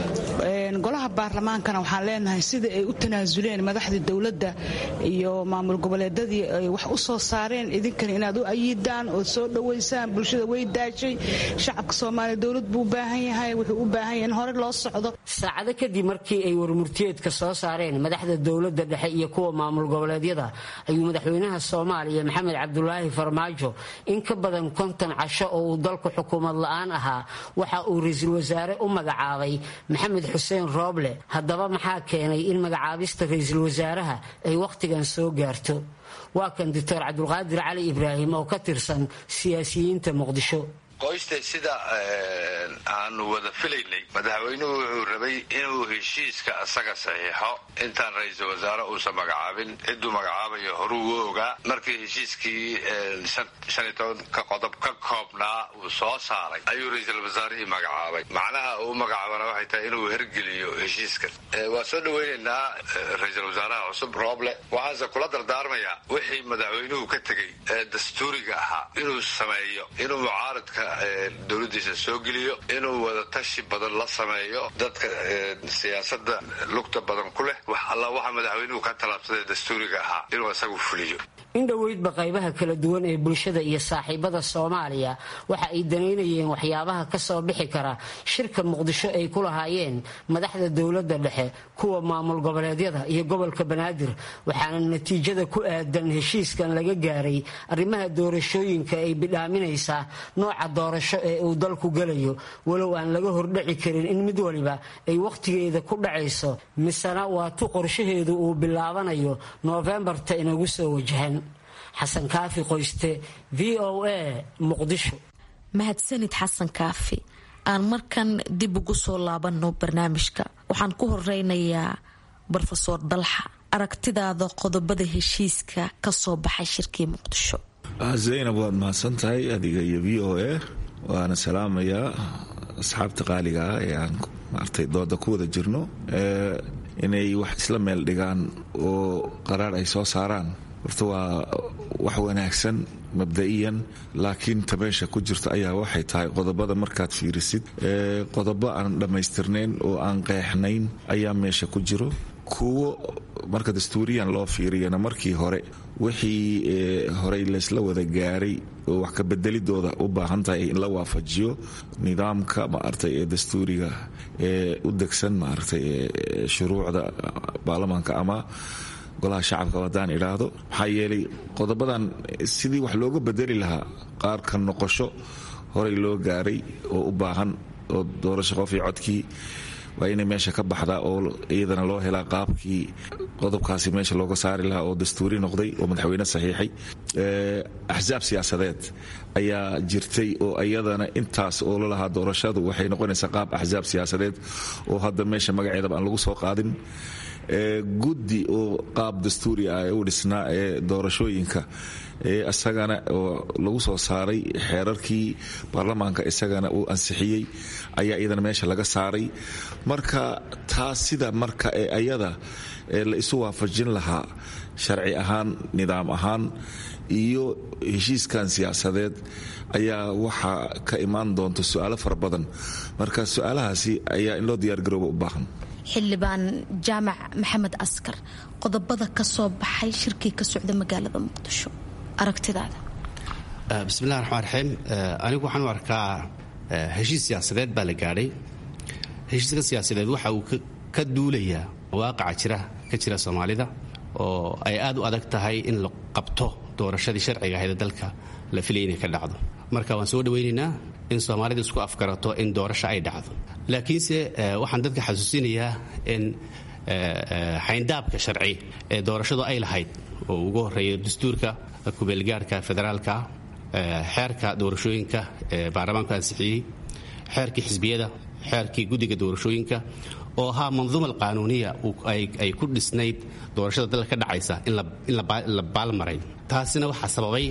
golaha baarlamaankana waxaan leenahay sida ay u tanaasuleen madaxdii dowladda iyo maamul goboleedadii ay wax u soo saareen idinkana inaad u ayidaan ood soo dhowaysaan bulshada way daashay shacabka soomaaliya dowlad buu u baahan yahay wuxuu u baahan yahay in hore loo socdo saacado kadib markii ay warmurtiyeedka soo saareen madaxda dowladda dhexe iyo kuwa maamul goboleedyada ayuu madaxweynaha soomaaliya maxamed cabdulaahi farmaajo in ka badan konton casho oo uu dalku xukuumad la-aan ahaa waxa uu ra-iisul wasaare u magacaabay maxamed xuseen rooble haddaba maxaa keenay in magacaabista ra-iisul wasaaraha ay wakhtigan soo gaarto waa kan doctor cabdulqaadir cali ibraahim oo ka tirsan siyaasiyiinta muqdisho qoyste sida aanu wada filaynay madaxweynuhu wuxuu rabay inuu heshiiska asaga saxiixo intaan ra-iisul wasaare uusan magacaabin ciduu magacaabayo horuu u ogaa markii heshiiskii shan iyo tobanka qodob ka koobnaa uu soo saaray ayuu ra-iisul wasaarihii magacaabay macnaha uu magacaabana waxay tahay inuu hergeliyo heshiiskan waa soo dhaweynaynaa ra-iisul wasaaraha cusub rooble waxaanse kula dardaarmayaa wixii madaxweynuhu ka tegey ee dastuuriga ahaa inuu sameeyo inuu mucaaradka dowladiisa soo geliyo inuu wadatashi badan la sameeyo dadka siyaasada lugta badan ku leh wax alla waxa madaxweynuhu ka talaabsaday dastuuriga ahaa inuu isagu fuliyo in dhoweydba qaybaha kala duwan ee bulshada iyo saaxiibada soomaaliya waxa ay danaynayeen waxyaabaha ka soo bixi kara shirka muqdisho ay ku lahaayeen madaxda dowladda dhexe kuwa maamul goboleedyada iyo gobolka banaadir waxaana natiijada ku aadan heshiiskan laga gaaray arrimaha doorashooyinka ay bidhaaminaysaa nooca doorasho ee uu dalku gelayo walow aan laga hordhaci karin in mid waliba ay wakhtigeeda ku dhacayso misena waa tu qorshaheedu uu bilaabanayo noofembarta inagu soo wajahan xasan kaafi qoyste v o a muqdisho mahadsanid xasan kaafi aan markan dib ugu soo laabanno barnaamijka waxaan ku horeynayaa rofeor dalxa aragtidaada qodobada heshiiska ka soo baxay shirkii muqdisho zaynab waad mahadsan tahay adiga iyo v o a waana salaamayaa asxaabta qaaliga ah ee aan maartay dooda ku wada jirno inay wax isla meel dhigaan oo qaraar ay soo saaraan horta waa wax wanaagsan mabda'iyan laakiin ta meesha ku jirta ayaa waxay tahay qodobada markaad fiirisid qodobo aan dhammaystirnayn oo aan qeexnayn ayaa meesha ku jiro kuwo marka dastuuriyan loo fiiriyana markii hore wixii horey laysla wada gaaray oo wax ka bedelidooda u baahan tahay in la waafajiyo nidaamka maaragtay ee dastuuriga ee u degsan maaragtay shuruucda baarlamaanka ama golaha shacabka haddaan idhaahdo maxaa yeelay qodobadan sidii wax looga bedeli lahaa qaarka noqosho horey loo gaaray oo u baahan oo doorasho qofii codkii waa inay meesha ka baxdaa oo iyadana loo helaa qaabkii qodobkaasi meesha looga saari lahaa oo dastuuri noqday oo madaxweyne saxiixay axsaab siyaasadeed ayaa jirtay oo iyadana intaas oo lalahaa doorashadu waxay noqonaysaa qaab axsaab siyaasadeed oo hadda meesha magaceedaba aan lagu soo qaadin guddi oo qaab dastuuri ah ee u dhisnaa ee doorashooyinka isagana oo lagu soo saaray xeerarkii baarlamaanka isagana uu ansixiyey ayaa iyadana meesha laga saaray marka taas sida marka ee ayada la isu waafajin lahaa sharci ahaan nidaam ahaan iyo heshiiskan siyaasadeed ayaa waxaa ka imaan doonta su-aalo fara badan marka su-aalahaasi ayaa in loo diyaargarooba u baahan xildhibaan jaamac maxamed askar qodobada ka soo baxay shirkii ka socda magaalada muqdisho aragtidaada bismillahi raxmaan raxiim anigu waxaan u arkaa heshiis siyaasadeed baa la gaadhay heshiiska siyaasadeed waxa uu ka duulayaa waaqaca jira ka jira soomaalida oo ay aad u adag tahay in la qabto doorashadii sharciga ahayd ee dalka la filaya inay ka dhacdo marka waan soo dhawaynaynaa in soomaalida isku afgarato in doorasho ay dhacdo laakiinse waxaan dadka xasuusinayaa in xayndaabka sharci ee doorashadu ay lahayd oo ugu horeeya dastuurka kubeelgaarhka federaalka xeerka doorashooyinka ee baarlamaanku ansixiyey xeerkii xisbiyada xeerkii guddiga doorashooyinka oo ahaa manduuma alqaanuuniya ay ku dhisnayd doorashada dalka ka dhacaysa in la baalmaray taasina waxaa sababay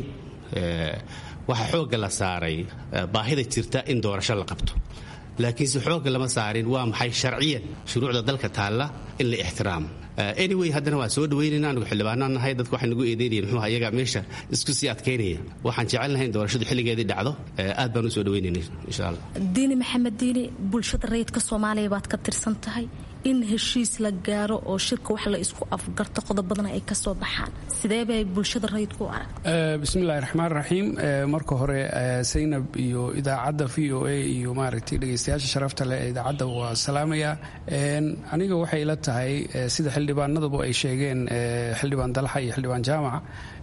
waxaa xoogga la saaray baahida jirta in doorasho la qabto laakiinse xoogga lama saarin waa maxay sharciyan shuruucda dalka taalla in la ixtiraamo anyway haddana waa soo dhawaynayna anigu xildhibaanaan nahay dadka waxay nagu eedeynayeen muxuu ayaga meesha isku sii adkaynaya waxaan jecel nahay in doorashadu xilligeedii dhacdo aad baan u soo dhawaynayna insha allah diini maxamed diini bulshada rayidka soomaaliya baad ka tirsan tahay in heshiis la gaaro oo shirka wax la isku afgarto qodobadana ay kasoo baxaan sidee bay bulshada rayidku u arag bismillahi raxmaan raxiim marka hore saynab iyo idaacadda v o a iyo maaragtay dhegeystayaasha sharafta leh ee idaacadda waa salaamaya aniga waxay ila tahay sida xildhibaanaduba ay sheegeen xildhibaan dalxa iyo xildhibaan jaamac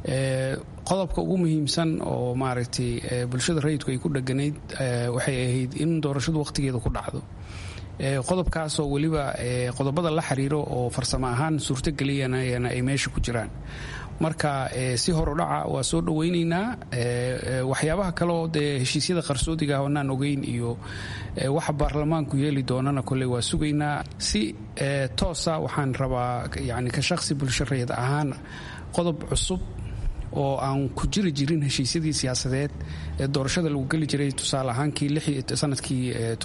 qodobka ugu muhiimsan oo maaragtay bulshada rayidku ay ku dheganayd waxay ahayd in doorashadu wakhtigeeda ku dhacdo qodobkaasoo weliba qodobada la xiriiro oo farsamo ahaan suurtogeliyanayana ay meesha ku jiraan marka si horudhaca waa soo dhawaynaynaa waxyaabaha kaleoo dee heshiisyada qarsoodiga oonaan ogeyn iyo waxa baarlamaanku yeeli doonana kolley waa sugaynaa si toosa waxaan rabaa yani ka shaqsi bulshareed ahaan qodob cusub oo aan ku jiri jirin heshiisyadii siyaasadeed ee doorashada lagu geli jiray tusaale ahaankii sanadkii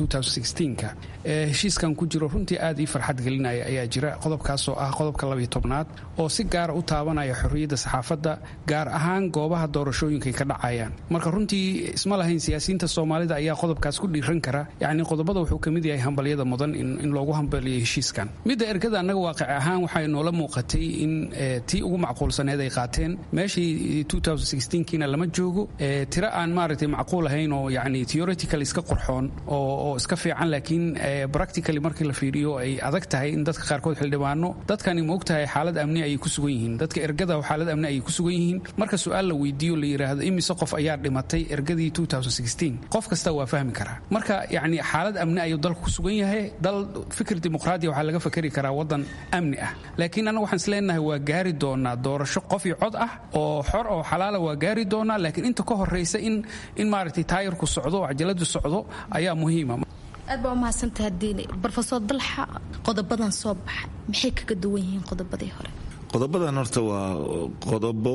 ka heshiiskan ku jiro runtii aad ii farxad gelinaya ayaa jira qodobkaasoo ah qodobka labiyo tobnaad oo si gaara u taabanaya xorriyadda saxaafadda gaar ahaan goobaha doorashooyinkaay ka dhacayaan marka runtii isma lahayn siyaasiyiinta soomaalida ayaa qodobkaas ku dhiiran kara yacni qodobada wuxuu ka mid yahay hambalyada mudan in loogu hambaliyo heshiiskan midda ergada annaga waaqic ahaan waxay noola muuqatay in tii ugu macquulsaneed ay qaateen meeshii kiina lama joogo tiro aan maaragtay macquul ahayn oo yani theoretical iska qorxoon oo iska fiican laakiin practically markii la fiiriyo ay adag tahay in dadka qaarkood xildhibaano dadkani ma ogtahay xaalad amni ayay ku sugan yihiin dadka ergada xaalad amni ayay ku sugan yihiin marka su-aal la weydiiyo la yidhaahdo imise qof ayaa dhimatay ergadii qof kasta waa fahmi karaa marka yani xaalad amni ayuu dalku ku sugan yahay dal fikir dimuqraadiya waxaa laga fakeri karaa wadan amni ah laakiin annaga waxaan isleenahay waa gaari doonaa doorasho qof iyo cod ah oo xor oo xalaala waa gaari doonaa laakiin inta ka horeysa in in maaragtay taayirku socdo oo cajaladu socdo ayaa muhiima aad baa umahadsantaha diini rofesor dalxa qodobadan soo baxay maxay kaga duwan yihiin qodobadii hore qodobadan horta waa qodobo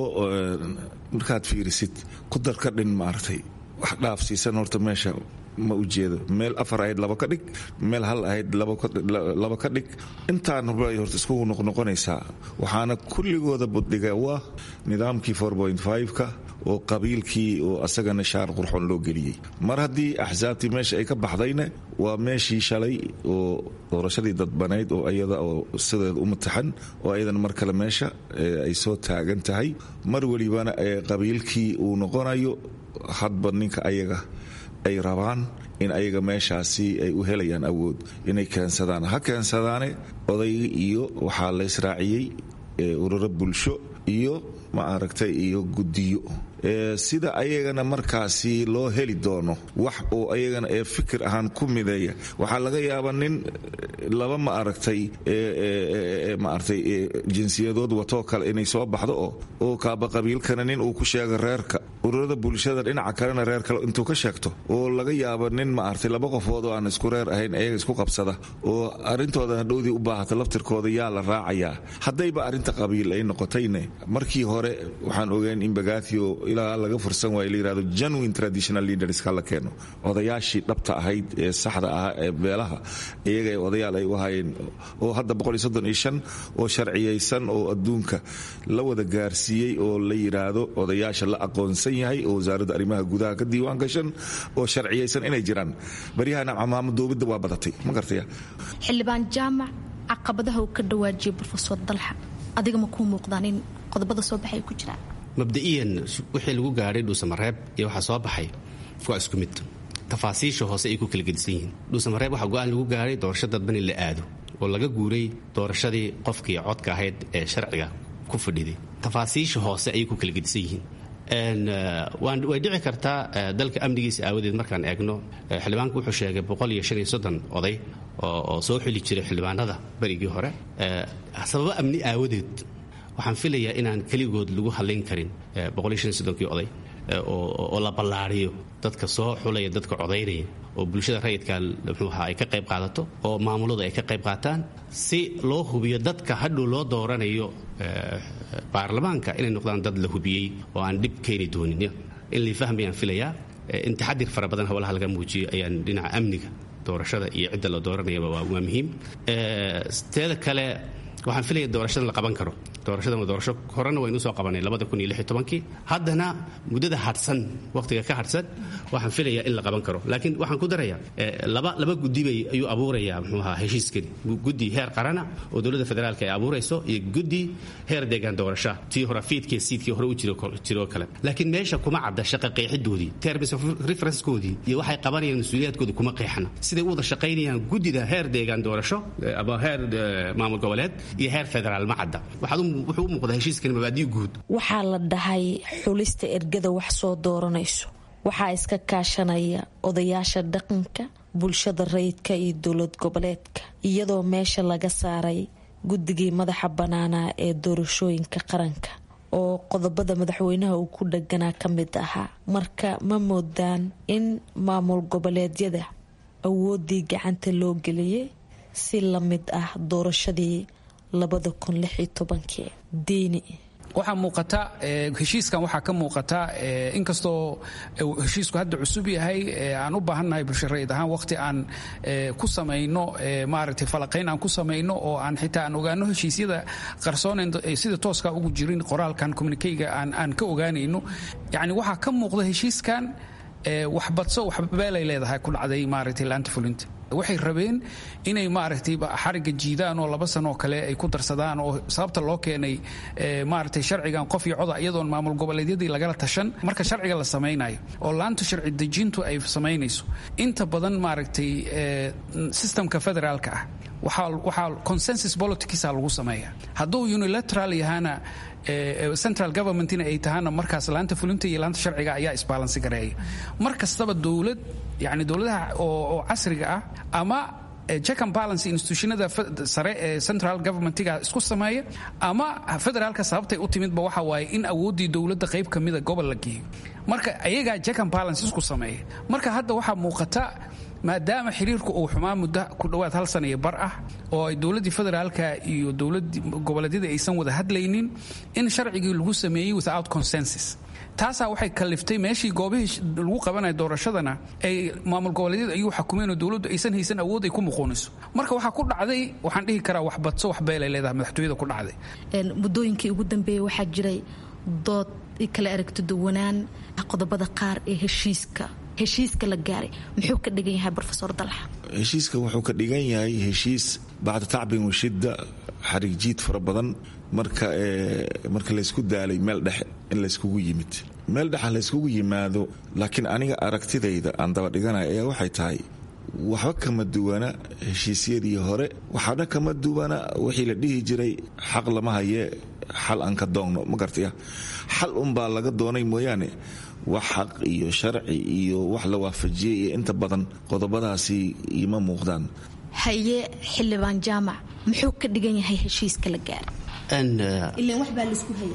markaad fiirisid ku darka dhin maaragtay wax dhaafsiisan horta meesha ma ujeedo meel afar ahayd laba ka dhig meel hal ahayd laba ka dhig intaan bay horta isku noqnoqonaysaa waxaana kulligooda buddhiga waa nidaamkii ka oo qabiilkii oo asagana shaar qurxoon loo geliyey mar haddii axsaabtii meesha ay ka baxdayna waa meeshii shalay oo doorashadii dadbanayd oo iyada oo sideeda u mataxan oo ayadana mar kale meesha ay soo taagan tahay mar welibana qabiilkii uu noqonayo hadba ninka ayaga ay rabaan in ayaga meeshaasi ay u helayaan awood inay keensadaan ha keensadaane odayga iyo waxaa la israaciyey ururo bulsho iyo ma aragtay iyo guddiyo sida ayagana markaasi loo heli doono wax uu ayagana ee fikir ahaan ku mideeya waxaa laga yaabaa nin laba ma aragtay maaragtay jinsiyadood watoo kale inay soo baxdo oo oo kaaba qabiilkana nin uu ku sheega reerka ururada bulshada dhinaca kalena reer kale intuu ka sheegto oo laga yaabo nin ma artay laba qofood oo aan isku reer ahayn ayaga isku qabsada oo arintooda hadhowdii u baahata laftirkooda yaa la raacayaa haddayba arrinta qabiil ay noqotayne markii hore waxaan ogeyn in bagathio ilaa laga fursan waayo la yirahdo genuine traditional leaders ka la keeno odayaashii dhabta ahayd ee saxda ah ee beelaha iyaga ee odayaal ay u hayeen oo hadda oo sharciyaysan oo adduunka la wada gaarsiiyey oo la yidhaahdo odayaasha la aqoonsan yahay oo wasaaradda arrimaha gudaha ka diiwaan gashan oo sharciyaysan inay jiraan baryahana camaamadoobidda waa badatay ma gartaya xildhibaan jaamac caqabadaha uu ka dhawaajiyay brofesor dalxa adiga ma kuu muuqdaan in qodobada soo baxay ku jiraan mabda'iyan wixii lagu gaadhay dhuusamareeb iyo waxaa soo baxay waa isku mid tafaasiisha hoose ay ku kala gedisan yihiin dhuusamareeb waxaa go-aan lagu gaadhay doorasho dadban in la aado oo laga guuray doorashadii qofkii codka ahayd ee sharciga ku fadhiday tafaasiisha hoose ayay ku kala gedisan yihiin way dhici kartaa dalka amnigiisa aawadeed markaan eegno xildhibaanku wuxuu sheegay oday oo soo xili jiray xildhibaanada berigii hore sababo amni aawadeed waxaan filayaa inaan keligood lagu hadlayn karin kii oday oo la ballaariyo dadka soo xulaya dadka codaynaya oo bulshada rayidka muxuuaha ay ka qayb qaadato oo maamuladu ay ka qayb qaataan si loo hubiyo dadka hadhow loo dooranayo baarlamaanka inay noqdaan dad la hubiyey oo aan dhib keeni doonin in lay fahmayaan filayaa in taxadir fara badan howlaha laga muujiyo ayaan dhinaca amniga doorashada iyo cidda la dooranayaba waa muhiim teeda kale waxaan filaya doorashadan la qaban karo doorashadan waa doorasho horena waynu soo qabanay kii haddana muddada hadhsan wakhtiga ka hadhsan waxaan filayaa in la qaban karo laakiin waxaan ku darayaa laba gudibay ayuu abuurayaa muxuu ahaa heshiiskani guddi heer qarana oo dowladda federaalka ay abuurayso iyo guddi heer deegaan doorasha tii hore fiidkii siidkii hore u jiroo kale laakiin meesha kuma cadda shaqa qeexidoodii terms of referencekoodii iyo waxay qabanayaan mas-uuliyaadkooda kuma qeexana siday u wada shaqaynayaan guddida heer deegaan doorasho ama heer maamul goboleed iyo heer federaal ma cadda wuxuu u muuqdaa heshiiskani mabaadiyo guud waxaa la dhahay xulista ergada wax soo dooranayso waxaa iska kaashanaya odayaasha dhaqanka bulshada rayidka iyo dowlad goboleedka iyadoo meesha laga saaray guddigii madaxa bannaanaa ee doorashooyinka qaranka oo qodobada madaxweynaha uu ku dhaganaa ka mid ahaa marka ma moodaan in maamul goboleedyada awooddii gacanta loo geliyay si la mid ah doorashadii diini waxaa muuqata heshiiskan waxaa ka muuqata inkastoo heshiisku hadda cusub yahay aan u baahannahay bulsharayid ahaan waqti aan ku samayno maaragtay falaqayn aan ku samayno oo aan xitaa aan ogaano heshiisyada qarsoonayn sida tooska ugu jirin qoraalkan communikeyga aan ka ogaanayno yacni waxaa ka muuqda heshiiskan waxbadso waxbeelay leedahay ku dhacday maaragtay laanta fulinta waxay rabeen inay maaragtay xariga jiidaan oo laba sano oo kale ay ku darsadaan oo sababta loo keenay maaragtay sharcigan qof iyo coda iyadoon maamul goboleedyadii lagala tashan marka sharciga la samaynayo oo laanta sharci dejintu ay samaynayso inta badan maaragtay systemka federaalka ah waxaa consensus politicsa lagu sameeya hadduu unilateral yahana central governmentina ay tahaana markaas laanta fulinta iyo laanta sharciga ayaa isbaalansi gareeya mar kastaba dowlad yani dowladaha oo casriga ah ama check and balance institutionada sare ee central governmentiga isku sameeya ama federaalka sababtay u timidba waxa waaye in awooddii dowladda qayb ka mida gobol la geeyo marka ayagaa check and balance isku sameeya marka hadda waxaa muuqata maadaama xiriirku uu xumaa muddo ku dhowaad hal sana iyo bar ah oo ay dowladdii federaalka iyo dowladii goboleedyadii aysan wada hadlaynin in sharcigii lagu sameeyey without consensus taasaa waxay kaliftay meeshii goobihii lagu qabanaya doorashadana ay maamul goboleedyada ayuu xakumeen oo dowladdu aysan haysan awood ay ku muquuniso marka waxaa ku dhacday waxaan dhihi karaa wax badso wax beelay leedahay madaxtooyada ku dhacday muddooyinkii ugu dambeeyey waxaa jiray dood kala aragto duwanaan qodobada qaar ee heshiiska heshiiska la gaaray muxuu ka dhigan yahay rofesor dalxa heshiiskan wuxuu ka dhigan yahay heshiis bacda tacbin washidda xarig jiid fara badan marka marka laysku daalay meel dhexe in layskugu yimid meel dhexa layskugu yimaado laakiin aniga aragtidayda aan daba dhiganaya ayaa waxay tahay waxba kama duwana heshiisyadii hore waxaana kama duwana wixii la dhihi jiray xaq lama hayee xal aan ka doonno ma gartaya xal unbaa laga doonay mooyaane wax xaq iyo sharci iyo wax la waafajiyey iyo inta badan qodobadaasi ima muuqdaan haye xildhibaan jaamac muxuu ka dhigan yahay heshiiska la gaara ilan wax baa laisku hayay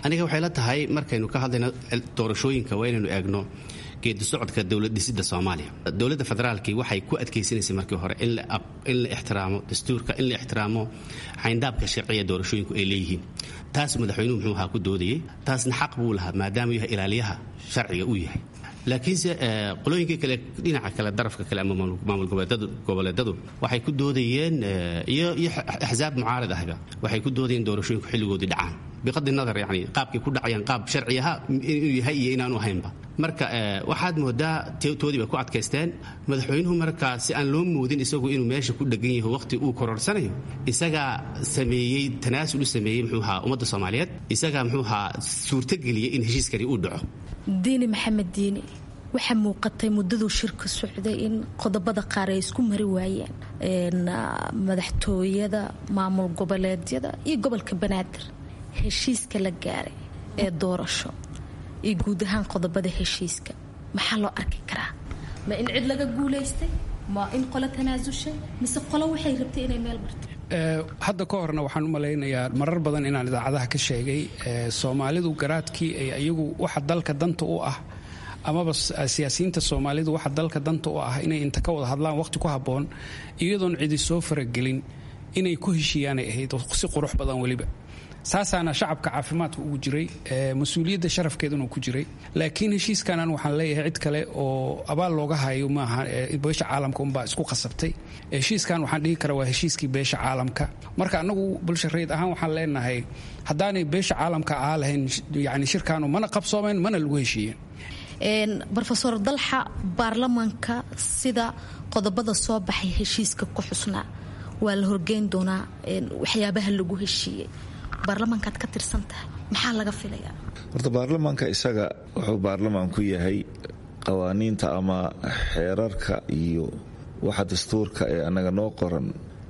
aniga waxay la tahay markaynu ka hadlayno doorashooyinka waa inaynu eegno geedi socodka dowlad dhisida soomaaliya dowladda federaalkii waxay ku adkaysanaysay markii hore in la ixtiraamo dastuurka in la ixtiraamo xayndaabka sharciya doorashooyinku ay leeyihiin taas madaxweynuhu muxuu ahaa ku doodayay taasna xaq buu lahaa maadaama yahay ilaaliyaha sharciga uu yahay laakiinse qolooyinkii kale dhinaca kale darafka kale ama maamul goboleedadu waxay ku doodayeen iyo axsaab mucaarad ahba waxay ku doodayeen doorashooyinku xilligoodii dhacaan biqadi nadar yani qaabkay ku dhacayaan qaab sharci aha inuu yahay iyo inaanu ahaynba marka waxaad moodaa toodii bay ku adkaysteen madaxweynuhu markaa si aan loo moodin isagu inuu meesha ku dhegan yaho waqti uu kororsanayo isagaa sameeyey tanaasul u sameeyey muxuu ahaa ummadda soomaaliyeed isagaa muxuu ahaa suurtogeliyey in heshiiskani uu dhaco diini maxamed diini waxaa muuqatay muddaduu shirka socday in qodobada qaar ay isku mari waayeen madaxtooyada maamul goboleedyada iyo gobolka banaadir heshiiska la gaaray ee doorasho iyo guud ahaan qodobada heshiiska maxaa loo arki karaa ma in cid laga guulaystay ma in qolo tanaasushay mise qolo waxay rabtay inay meel marto hadda ka horna waxaan u malaynayaa marar badan inaan idaacadaha ka sheegay soomaalidu garaadkii ay iyagu waxa dalka danta u ah amaba siyaasiyiinta soomaalidu waxa dalka danta u ah inay inta ka wada hadlaan waqti ku habboon iyadoon cidi soo faragelin inay ku heshiiyaanay ahayd si qurux badan weliba saasaana shacabka caafimaadka ugu jiray mas-uuliyadda sharafkeeduna ku jiray laakiin heshiiskanan waxaan leeyahay cid kale oo abaal looga hayo maaha beesha caalamka unbaa isku qasabtay heshiiskan waxaan dhihi karaa waa heshiiskii beesha caalamka marka annagu bulsha rayid ahaan waxaan leenahay haddaanay beesha caalamka ahaa lahayn yani shirkaanu mana qabsoomeen mana lagu heshiiyeen rofeor dalxa baarlamaanka sida qodobada soo baxay heshiiska ku xusnaa waa la horgeyn doonaa waxyaabaha lagu heshiiyey baarlamaankaad ka tirsan tahay maxaa laga filayaa horta baarlamaanka isaga wuxuu baarlamaan ku yahay qawaaniinta ama xeerarka iyo waxa dastuurka ee annaga noo qoran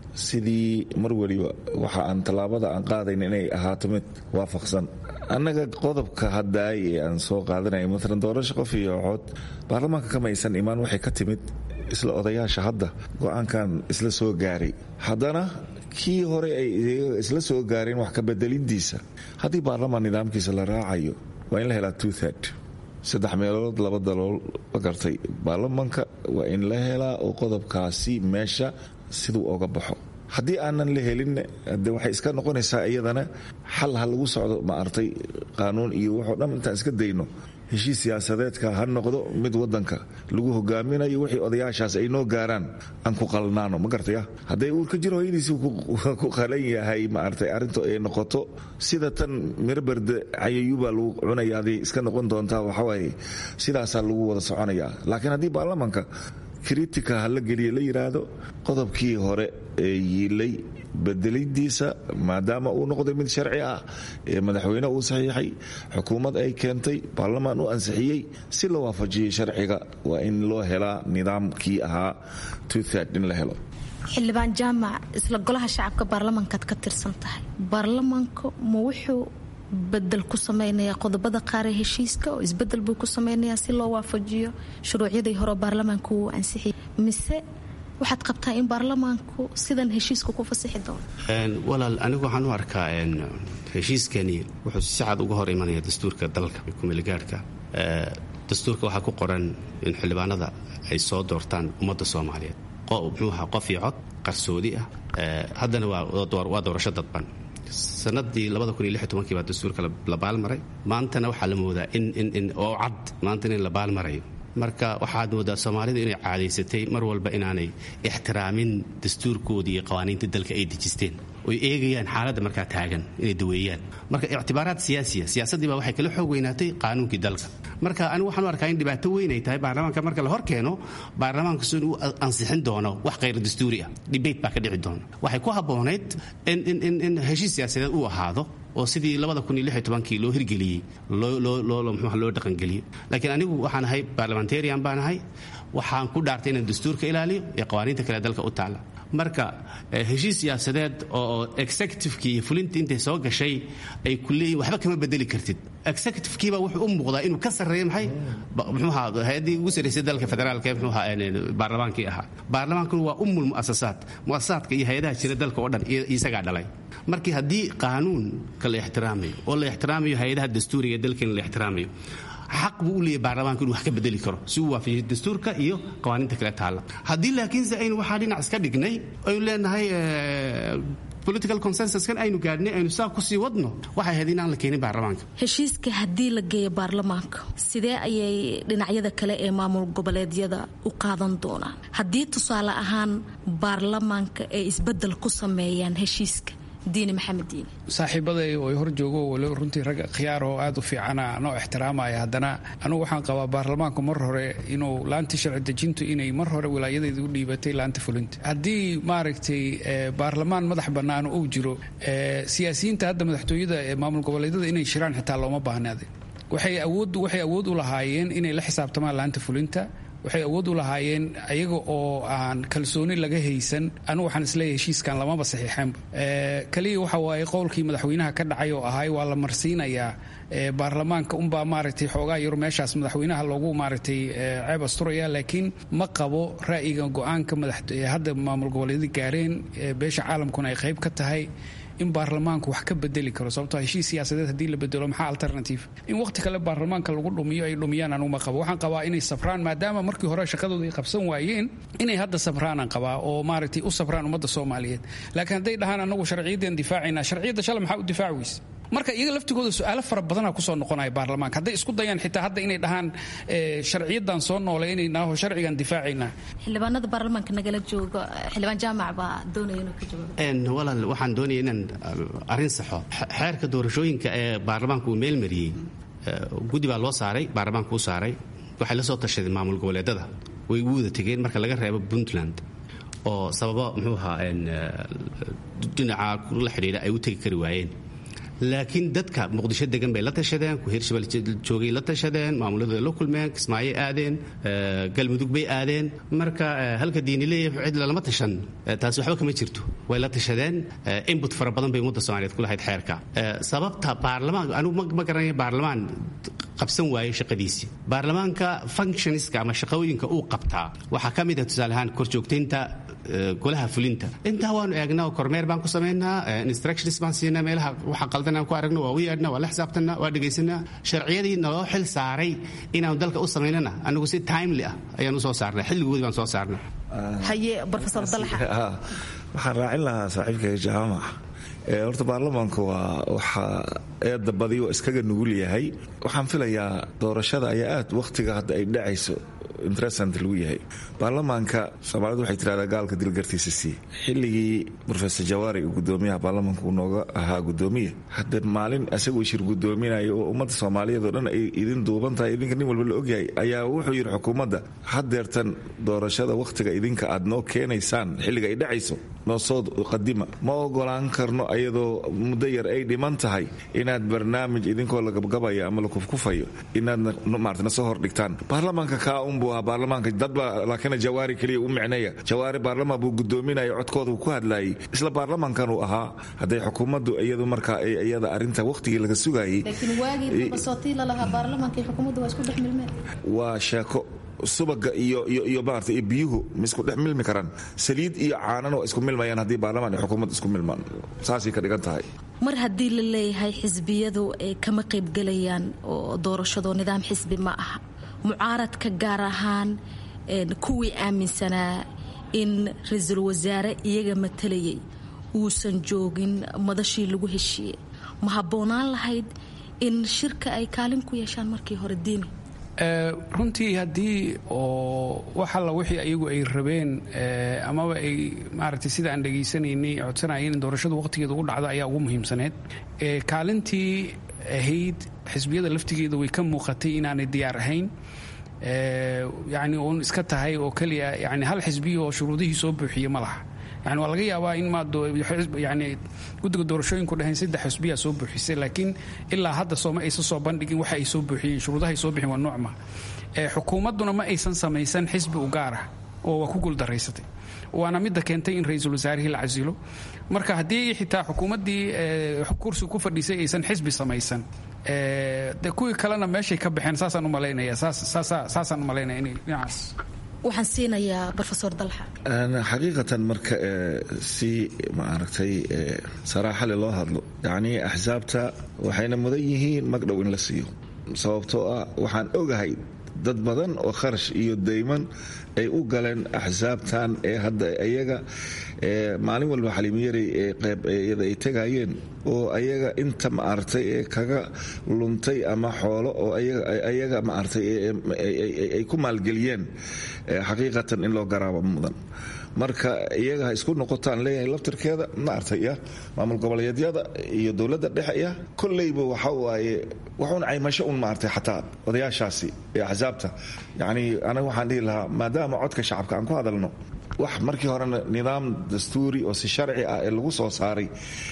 sidii mar weliba waxa aan tallaabada aan qaadayn inay ahaato mid waafaqsan annaga qodobka haddaay ee aan soo qaadanaya maalan doorasho qof iyo cood baarlamaanka kamaysan imaan waxay ka timid isla odayaasha hadda go-aankan isla soo gaaray haddana kii hore ay isla soo gaareen wax kabedelidiisa haddii baarlamaan nidaamkiisa la raacayo waa in la helaa twothed saddex meelood laba dalool ma gartay baarlamaanka waa in la helaa oo qodobkaasi meesha siduu oga baxo haddii aanan la helin de waxay iska noqonaysaa iyadana xal ha lagu socdo ma artay qaanuun iyo waxoo dhan intaan iska dayno heshiis siyaasadeedka ha noqdo mid wadanka lagu hogaaminayo wixii odayaashaas ay noo gaaraan aan ku qalnaano ma gartaya hadday uurka jiro hooyadiisi ku qalan yahay maartay arrintu ay noqoto sida tan miraberde cayayuubaa lagu cunaya aday iska noqon doontaa waxawaaye sidaasaa lagu wada soconayaa laakiin haddii baarlamaanka kritika ha la geliya la yidhaahdo qodobkii hore ee yiilay bedelidiisa maadaama uu noqday mid sharci ah ee madaxweyne uu saxiixay xukuumad ay keentay baarlamaan u ansixiyey si la waafajiyey sharciga waa in loo helaa nidaamkii ahaa twothed in la helo xildhibaan jaamac isla golaha shacabka baarlamaankaad ka tirsan tahay baarlamaanka ma wuxuu bedel ku samaynayaa qodobada qaar ee heshiiska oo isbedel buu ku samaynayaa si loo waafajiyo shuruucyadii hore baarlamaanku uu ansixiyay mise waxaad qabtaa in baarlamaanku sidan heshiiska ku fasixi doono walaal anigu waxaan u arkaa heshiiskani wuxuu si cad uga hor imanaya dastuurka dalka kumeligaarhka dastuurka waxaa ku qoran in xildhibaanada ay soo doortaan ummadda soomaaliyeed muxuu ahaa qof iyo cod qarsoodi ah haddana waa doorasho dadban sanadii baa dastuurka la baalmaray maantana waxaa la moodaa oo cad maantana in la baalmarayo marka waxaad moodaa soomaalidu inay caadaysatay mar walba inaanay ixtiraamin dastuurkoodii iyo qawaaniinta dalka ay dejisteen oy eegayaan xaaladda markaa taagan inay daweeyaan marka ictibaaraad siyaasiya siyaasaddii baa waxay kala xoog weynaatay qaanuunkii dalka marka anigu waxaan u arkaa in dhibaato weyn ay tahay baarlamaanka marka la hor keeno baarlamaankasu inuu ansixin doono wax khayr dastuuri ah dibate baa ka dhici doona waxay ku habboonayd in heshiis siyaasadeed uu ahaado oo sidii kii loo hirgeliyey loo dhaqangeliyey laakiin anigu waxaan ahay barlamentarian baan ahay waxaan ku dhaartay inaan dastuurka ilaaliyo iyo qawaaniinta kale dalka u taalla marka heshiis siyaasadeed oo executivekii iyo fulintii intay soo gashay ay ku leeyihin waxba kama bedeli kartid executivekiiba wuxuu u muuqdaa inuu ka sarreeyo maxay muxuuha hay-addii ugu sarraysay dalka federaalka ee muxuuha baarlamaankii ahaa baarlamaankuna waa umul mu'asasaat mu'asasaadka iyo hay-adaha jira dalka oo dhan isagaa dhalay markii haddii qaanuunka la ixtiraamayo oo la ixtiraamayo hay-adaha dastuuriga ee dalkeena la ixtiraamayo xaq buu u leeyahy baarlamaanku inuu wax ka bedeli karo si uu waafajiyo dastuurka iyo qawaaniinta kale taalla haddii laakiinse aynu waxaa dhinac iska dhignay aynu leenahay political consensuskan aynu gaadhnay aynu saa kusii wadno waxay ahayd inaan la keenin baarlamaanka heshiiska haddii la geeyo baarlamaanka sidee ayay dhinacyada kale ee maamul goboleedyada u qaadan doonaan haddii tusaale ahaan baarlamaanka ay isbedel ku sameeyaan heshiiska diini maxamed diini saaxiibaday oo hor joogo waliba runtii rag khiyaar oo aad u fiicana noo ixtiraamaya haddana anugu waxaan qabaa baarlamaanku mar hore inuu laantii sharci dejintu inay mar hore wilaayadeedii u dhiibatay laanta fulinta haddii maaragtay baarlamaan madax bannaan uu jiro siyaasiyiinta hadda madaxtooyada ee maamul goboleedyada inay shiraan xitaa looma baahnaade waxay awood waxay awood u lahaayeen inay la xisaabtamaan laanta fulinta waxay awood u lahaayeen ayaga oo aan kalsooni laga haysan anugu waxaan isleeyahay heshiiskan lamaba saxiixeenba kaliya waxa waaye qowlkii madaxweynaha ka dhacay oo ahay waa la marsiinayaa baarlamaanka unbaa maaragtay xoogaa yar meeshaas madaxweynaha loogu maaragtay ceeb asturaya laakiin ma qabo ra'yiga go-aanka hadda maamul goboleedyada gaareen beesha caalamkuna ay qayb ka tahay in baarlamaanku wax ka bedeli karo sababtoo heshiis siyaasadeed haddii la bedelo maxaa alternative in waqti kale baarlamaanka lagu dhumiyo ay dhumiyaan anuguma qabo waxaan qabaa inay safraan maadaama markii hore shaqadooda ay qabsan waayeen inay hadda safraanaan qabaa oo maaragtay u safraan ummadda soomaaliyeed laakiin hadday dhahaan anagu sharciyaddeen difaacayna sharciyadda shalay maxaa u difaaci weyse marka iyaga laftigooda su-aalo fara badana kusoo noqonaya baarlamaanka hadday isku dayaan xitaa hadda inay dhahaan sharciyadan soo noolaynaynaaho sharcigan difaacaynaa xildhibaanada baarlamaanka nagala jooga xildhibaan jaamac baa doonaya inuu ka jawaabo walaal waxaan doonaya inaan arrin saxo xeerka doorashooyinka ee baarlamaanka uu meelmariyey guddi baa loo saaray baarlamaanka u saaray waxay la soo tashadeen maamul goboleedada way ugu wada tegeen marka laga reebo puntland oo sababo muxuu ahaa dhinaca la xidhiidha ay u tegi kari waayeen laakiin dadka muqdisho degan bay la tashadeen ku hirshabelle joogay la tashadeen maamuladooda la kulmeen kismaayo aadeen galmudug bay aadeen marka halka diini leeyahay cid lalama tashan taasi waxba kama jirto way la tashadeen input fara badan bay ummadda soomaaliyeed ku lahayd xeerka sababta baarlamaan anugu ma garanaya baarlamaan qabsan waayey shaqadiisii baarlamaanka functionska ama shaqooyinka uu qabtaa waxaa ka mid ah tusaale ahaan korjoogtaynta golaha fulinta intaa waanu eegnaa kormeer baan ku samaynaa instructions baan siinaa meelaha waxa qaldan aan ku aragno waa u yeedhnaa waa la xisaabtanaa waa dhegaysanaa sharciyadii naloo xil saaray inaanu dalka u samaynana anigu si timely ah ayaan u soo saarnay xilligoodii baan soo saarnay haye profesor dalaxa waxaan raacin lahaa saaxiibkayga jaamac horta baarlamaanku waa waxa eedda badiyo iskaga nugul yahay waxaan filayaa doorashada ayaa aad wakhtiga hadda ay dhacayso interesant lagu yahay baarlamaanka soomaalidu waxay tirahdaa gaalka dilgartiisa sii xilligii rofesor jawaari uu gudoomiyaha baarlamaanka uu nooga ahaa gudoomiye hadda maalin isagoo shir gudoominaya oo ummadda soomaaliyeed oo dhan ay idin duuban tahay idinka nin walba la ogyahay ayaa wuxuu yidhi xukuumadda hadeertan doorashada wakhtiga idinka aad noo keenaysaan xilliga ay dhacayso noo soo qadima ma ogolaan karno ayadoo muddo yar ay dhiman tahay inaad barnaamij idinkoo la gabgabayo ama la kufkufayo inaadna maartana soo hordhigtaan baarlamaanka kaa unbuu ahaa baarlamaanka dadba laakiin jawaari keliya u micneeya jawaari baarlamaan buu gudoominaya codkooda uu ku hadlaayay isla baarlamaankan uu ahaa hadday xukuumaddu iyadu markaa iyada arrinta wakhtigii laga sugayay waa sheeko subaga iyo iyo maarata iyo biyuhu ma isku dhex milmi karaan saliid iyo caanana waa isku milmayaan haddii baarlamaan iyo xukuumad isku milmaan saasay ka dhigan tahay mar haddii la leeyahay xisbiyadu ay kama qaybgelayaan oo doorashado nidaam xisbi ma aha mucaaradka gaar ahaan kuwii aaminsanaa in ra-iisul wasaare iyaga matalayay uusan joogin madashii lagu heshiiyey ma habboonaan lahayd in shirka ay kaalin ku yeeshaan markii hore diini runtii haddii oo wax alla wixii ayagu ay rabeen amaba ay maaragtay sida aan dhegaysanaynay codsanayeen in doorashadu waqtigeeda ugu dhacdo ayaa ugu muhiimsaneyd kaalintii ahayd xisbiyada laftigeeda way ka muuqatay inaanay diyaar ahayn yani uun iska tahay oo keliya yani hal xisbiya oo shuruudihii soo buuxiye ma laha yani waa laga yaabaa in yani guddiga doorashooyinku dhaheen saddex xisbiyaa soo buuxisay laakiin ilaa hadda sooma aysan soo bandhigin waxa ay soo buuxiyeen shuruudahay soo bixin waa nuucma xukuumadduna ma aysan samaysan xisbi u gaar ah oo waa ku guuldaraysatay waana midda keentay in ra-iisul wasaarihii la casilo marka haddii xitaa xukuumaddii kursi ku fadhiisay aysan xisbi samaysan de kuwii kalena meeshay ka baxeen saasaan u malaynaya saasaan u malaynaya inay dhinacaas waxaan siinayaa rofesor dalxa xaqiiqatan marka si maaragtay saraaxale loo hadlo yacnii axsaabta waxayna mudan yihiin magdhow in la siiyo sababtoo ah waxaan ogahay dad badan oo kharash iyo dayman ay u galeen axsaabtan ee hadda iyaga maalin walba xaliimiyarey ee qeybyada ay tegayeen oo ayaga inta maaragtay ee kaga luntay ama xoolo oo ayaga maaragtay ay ku maalgeliyeen xaqiiqatan in loo garaabo mudan marka iyaga ha isku noqotaan leeyahay laftirkeeda maaragtay ya maamul goboleedyada iyo dowladda dhexe ya kolleyba waxa waaye waxuun caymasho un maaragtay xataa odayaashaasi ee axsaabta yacnii anaga waxaan dhihi lahaa maadaama codka shacabka aan ku hadalno wax markii horena nidaam dastuuri oo si sharci ah ee lagu soo saaray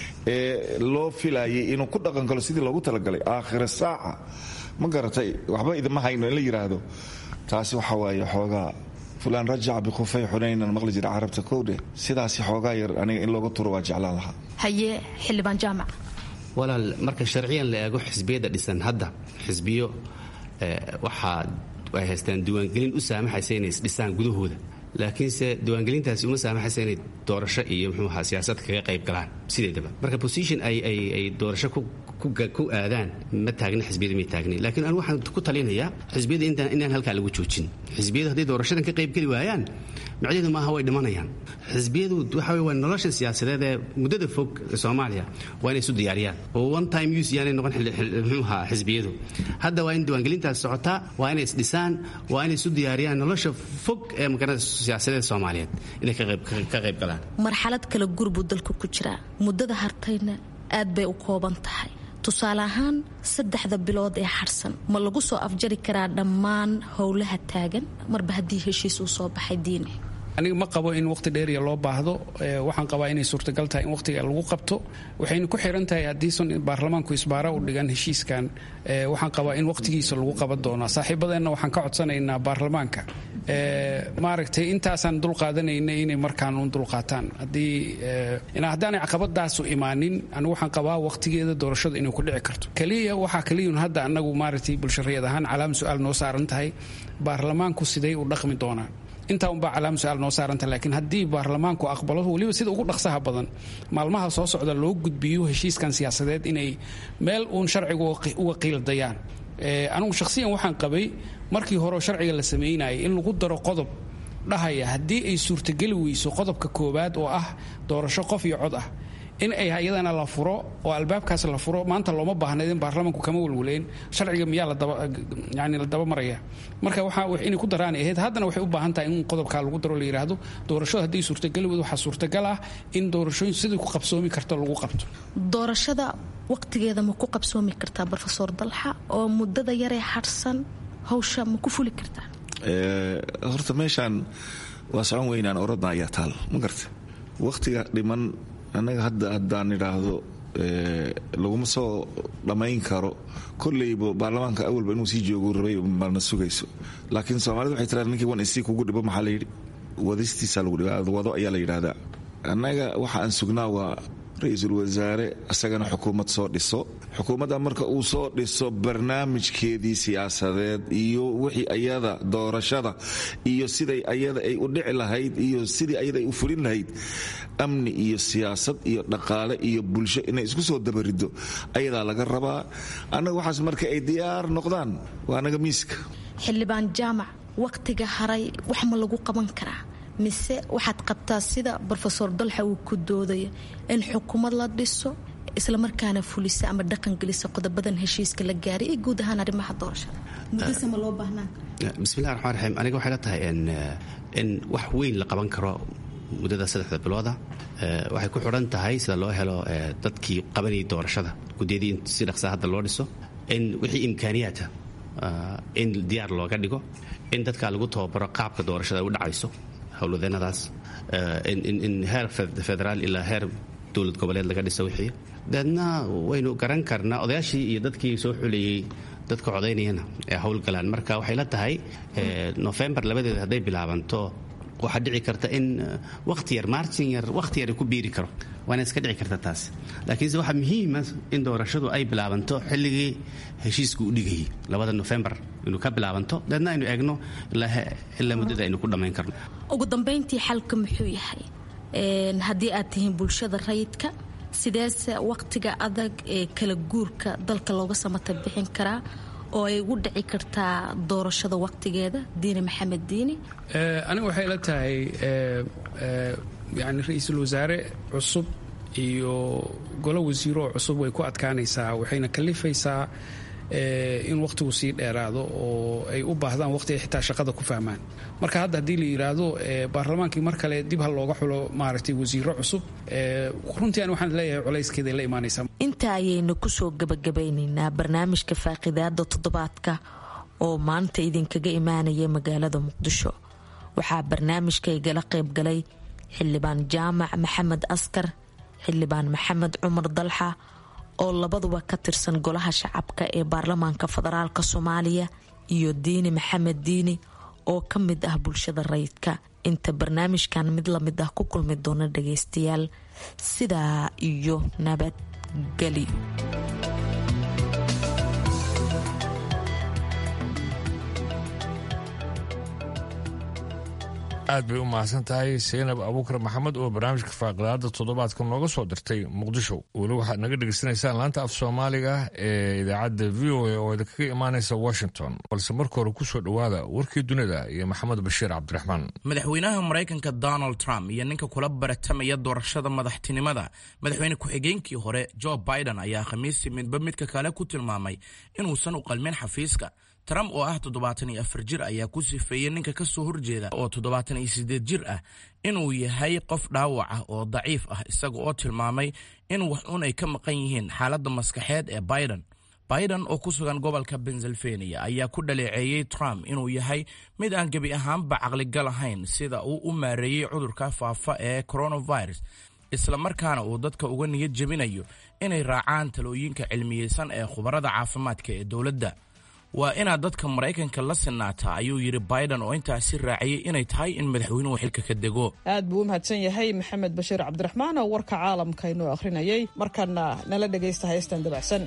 ee loo filayay inuu ku dhaqan galo sidii loogu talagalay aakhira saaca ma garatay waxba idima hayno in la yidhaahdo taasi waxa waaye xoogaa fulaan rajaca bikhufay xunaynan maqli jira carabta kowdhe sidaasi xoogaa yar aniga in looga turo waa jeclaan lahaa haye xildhibaan jaamac walaal marka sharciyan la eego xisbiyada dhisan hadda xisbiyo waxaa ay haystaan diiwaangelin u saamaxaysa inay isdhisaan gudahooda laakiinse diiwaangelintaasi uma saamaxaysa inay doorasho iyo muxuu ahaa siyaasad kaga qayb galaan sideedaba marka position ay ay ay doorasho ku ku aadaan ma taagna xisbiyada may taagni laakiin anu waxaan ku talinayaa xisbiyada intaan inaan halkaa lagu joojin xisbiyada hadday doorashadan ka qaybgeli waayaan macnaheedu maaha way dhimanayaan xisbiyadu waxa wey waa nolosha siyaasadeed ee muddada fog ee soomaaliya waa inay isu diyaariyaan oo one time use yaanay noqon muxuu ahaa xisbiyadu hadda waa in diiwaangelintaas socotaa waa inay isdhisaan waa inay isu diyaariyaan nolosha fog ee magarada siyaasadeed soomaaliyeed inay ka qayb galaan marxalad kale gurbuu dalku ku jiraa muddada hartayna aad bay u kooban tahay tusaale ahaan saddexda bilood ee xadhsan ma lagu soo afjari karaa dhammaan howlaha taagan marba haddii heshiis uu soo baxay diine aniga ma qabo in waqti dheeriya loo baahdo waxaan qabaa inay suurtagal tahay in waqtiga lagu qabto waxayna ku xiran tahay haddiisan baarlamaanku isbaara u dhigan heshiiskan waxaan qabaa in waqtigiisa lagu qaban doonaa saaxiibadeenna waxaan ka codsanaynaa baarlamaanka maaragtay intaasaan dulqaadanayna inay markaan un dulqaataan haddii haddaanay caqabadaasu imaanin anigu waxaan qabaa waqtigeeda doorashada inay ku dhici karto keliya waxaa keliyun hadda anagu maaragtay bulshariyad ahaan calaama su-aal noo saaran tahay baarlamaanku siday u dhaqmi doonaan intaa unbaa calaama su-aal noo saaranta laakiin haddii baarlamaanku aqbalo weliba sida ugu dhaqsaha badan maalmaha soo socda loo gudbiyo heshiiskan siyaasadeed inay meel uun sharciga uga qiildayaan anugu shakhsiyan waxaan qabay markii hore sharciga la samaynayay in lagu daro qodob dhahaya haddii ay suurtageli weyso qodobka koowaad oo ah doorasho qof iyo cod ah in ay iyadana la furo oo albaabkaas la furo maanta looma baahnayd in baarlamaanku kama welwaleen sharciga miyaa yani la dabamaraya marka waxa inay ku daraan ahayd haddana waxay u baahan tahay in qodobkaa lagu daro la yidhaahdo doorashada haddii suurtageli weyd waxaa suurtagal ah in doorashooyin sidii ku qabsoomi karto lagu qabto doorashada waqtigeeda ma ku qabsoomi kartaa rofesor dalxa oo muddada yaree xadhsan hawsha ma ku fuli kartaa horta meeshaan waa socon weynaan orodna ayaa taal ma garta waqtiga dhiman annaga hadda haddaan idhaahdo laguma soo dhammayn karo kolleyba baarlamaanka awalba inuu sii joogu rabay marna sugayso laakiin soomaalida waxay tiraa ninkii wan isii kugu dhibo maxaa layidhi wadistiisa lagu dhiba wado ayaa la yidhaahdaa annaga waxa aan sugnaa waa ra-iisul wasaare isagana xukuumad soo dhiso xukuumadda marka uu soo dhiso barnaamijkeedii siyaasadeed iyo wixii ayada doorashada iyo siday ayada ay u dhici lahayd iyo sidii ayada ay u fulin lahayd amni iyo siyaasad iyo dhaqaale iyo bulsho inay isku soo dabarido ayadaa laga rabaa annaga waxaas marka ay diyaar noqdaan waa anaga miiska xildhibaan jaamac waqtiga haray wax ma lagu qaban karaa mise waxaad qabtaa sida rofesor dalxa uu ku doodaya in xukuumad la dhiso islamarkaana fulisa ama dhaqangelisa qodobadan heshiiska la gaaray iyo guud ahaan arrimaha doorashada mudase ma loo baahnaan bismillahi raxmaan raxiim aniga waxay la tahay in wax weyn la qaban karo muddada saddexda bilooda waxay ku xidhan tahay sida loo helo dadkii qabanayay doorashada guddiyadii in si dhaqsaa hadda loo dhiso in wixii imkaaniyaata in diyaar looga dhigo in dadka lagu tababaro qaabka doorashada u dhacayso howlwadeenadaas in heer federaal ilaa heer dowlad goboleed laga dhisa wixii deedna waynu garan karnaa odayaashii iyo dadkii soo xuleeyey dadka codaynayana ee howlgalaan marka waxay la tahay nofembar labadeeda hadday bilaabanto waxaa dhici karta in waqti yar martin yar waqti yar ku biiri karo waana iska dhici karta taas laakiinse waxaa muhiima in doorashadu ay bilaabanto xilligii heshiisku u dhigayay labada nofembar inuu ka bilaabanto deedna aynu eegno ilaa muddada aynu ku dhammayn karno ugu dambayntii xalka muxuu yahay haddii aad tihiin bulshada rayidka sideese waqtiga adag ee kala guurka dalka looga samata bixin karaa oo ay ugu dhici kartaa doorashada waqtigeeda diini maxamed diini aniga waxay la tahay yani ra-iisul wasaare cusub iyo golo wasiiro cusub way ku adkaanaysaa waxayna kalifaysaa in waqtigu sii dheeraado oo ay u baahdaan waqti ay xitaa shaqada ku fahmaan marka hadda haddii la yidhaahdo baarlamaankii mar kale dib ha looga xulo maaragtay wasiiro cusub runtii ani waxaan leeyahay colayskeeday la imaanaysaa intaa ayaynu kusoo gabagabaynaynaa barnaamijka faaqidaada toddobaadka oo maanta idinkaga imaanaya magaalada muqdisho waxaa barnaamijka igala qaybgalay xildhibaan jaamac maxamed askar xildhibaan maxamed cumar dalxa oo labaduba ka tirsan golaha shacabka ee baarlamaanka federaalk soomaaliya iyo diini maxamed diini oo ka mid ah bulshada rayidka inta barnaamijkan mid lamid ah ku kulmi doona dhagaystayaal sidaa iyo nabadgelyo aad bay u mahadsan tahay saynab abuukar maxamed oo barnaamijka faaqidaada toddobaadka nooga soo dirtay muqdisho weli waxaad naga dhegaysanaysaan laanta af soomaaliga ee idaacadda v o a oo idinkaga imaanaysa washington balse marka hore kusoo dhowaada warkii dunida iyo maxamed bashiir cabdiraxmaan madaxweynaha maraykanka donald trump iyo ninka kula baratamaya doorashada madaxtinimada madaxweyne ku-xigeenkii hore jo biden ayaa khamiistii midba midka kale ku tilmaamay inuusan u qalmin xafiiska trump oo ah toddobaatan iyo afar jir ayaa ku sifeeyey ninka ka soo horjeeda oo toddobaatan iyo siddeed jir ah inuu yahay qof dhaawac ah oo daciif ah isaga oo tilmaamay in wax un ay ka maqan yihiin xaaladda maskaxeed ee biden biden oo ku sugan gobolka pennsylvania ayaa ku dhaleeceeyey trump inuu yahay mid aan gebi ahaanba caqligal ahayn sida uu u maareeyey cudurka faafa ee coronavirus islamarkaana uu dadka uga niyad jebinayo inay raacaan talooyinka cilmiyeysan ee khubarada caafimaadka ee dowladda waa inaad dadka maraykanka la sinaataa ayuu yidhi biden oo intaasi raaciyey inay tahay in madaxweynuhu xilka ka dego aad buu u mahadsan yahay maxamed bashiir cabdiraxmaan oo warka caalamka inoo akhrinayay markana nala dhegaysta haystan dabacsan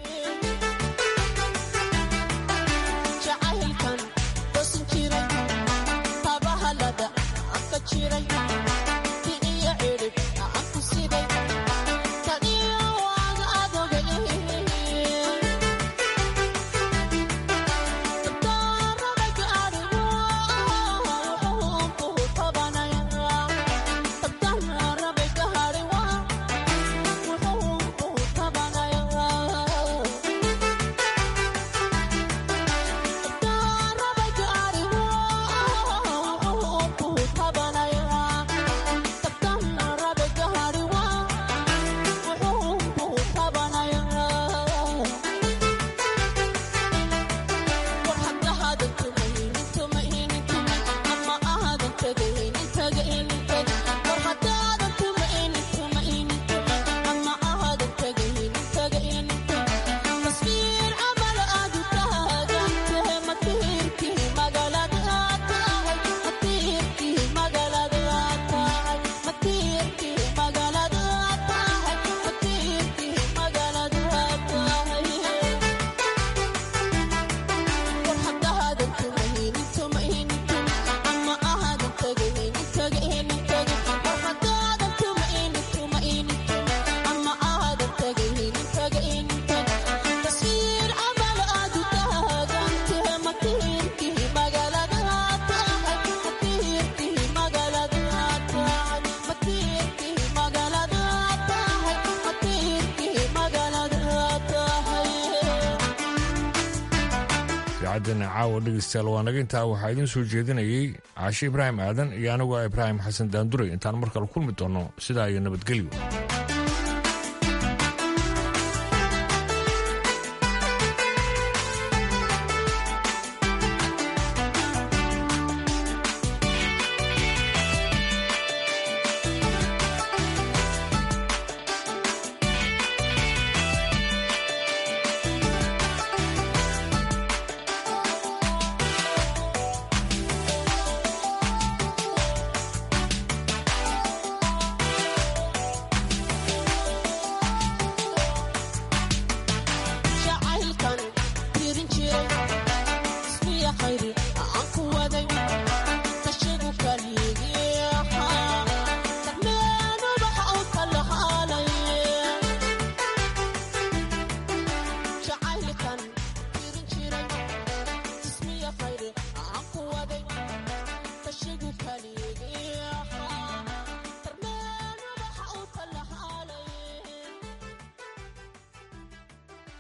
idaacaddeena caawa dhegaystayaal waa naga intaa waxaa idiin soo jeedinayay caashe ibraahim aadan iyo aniguo ibraahim xasan daanduray intaan mar kale kulmi doonno sidaa iyo nabadgelyo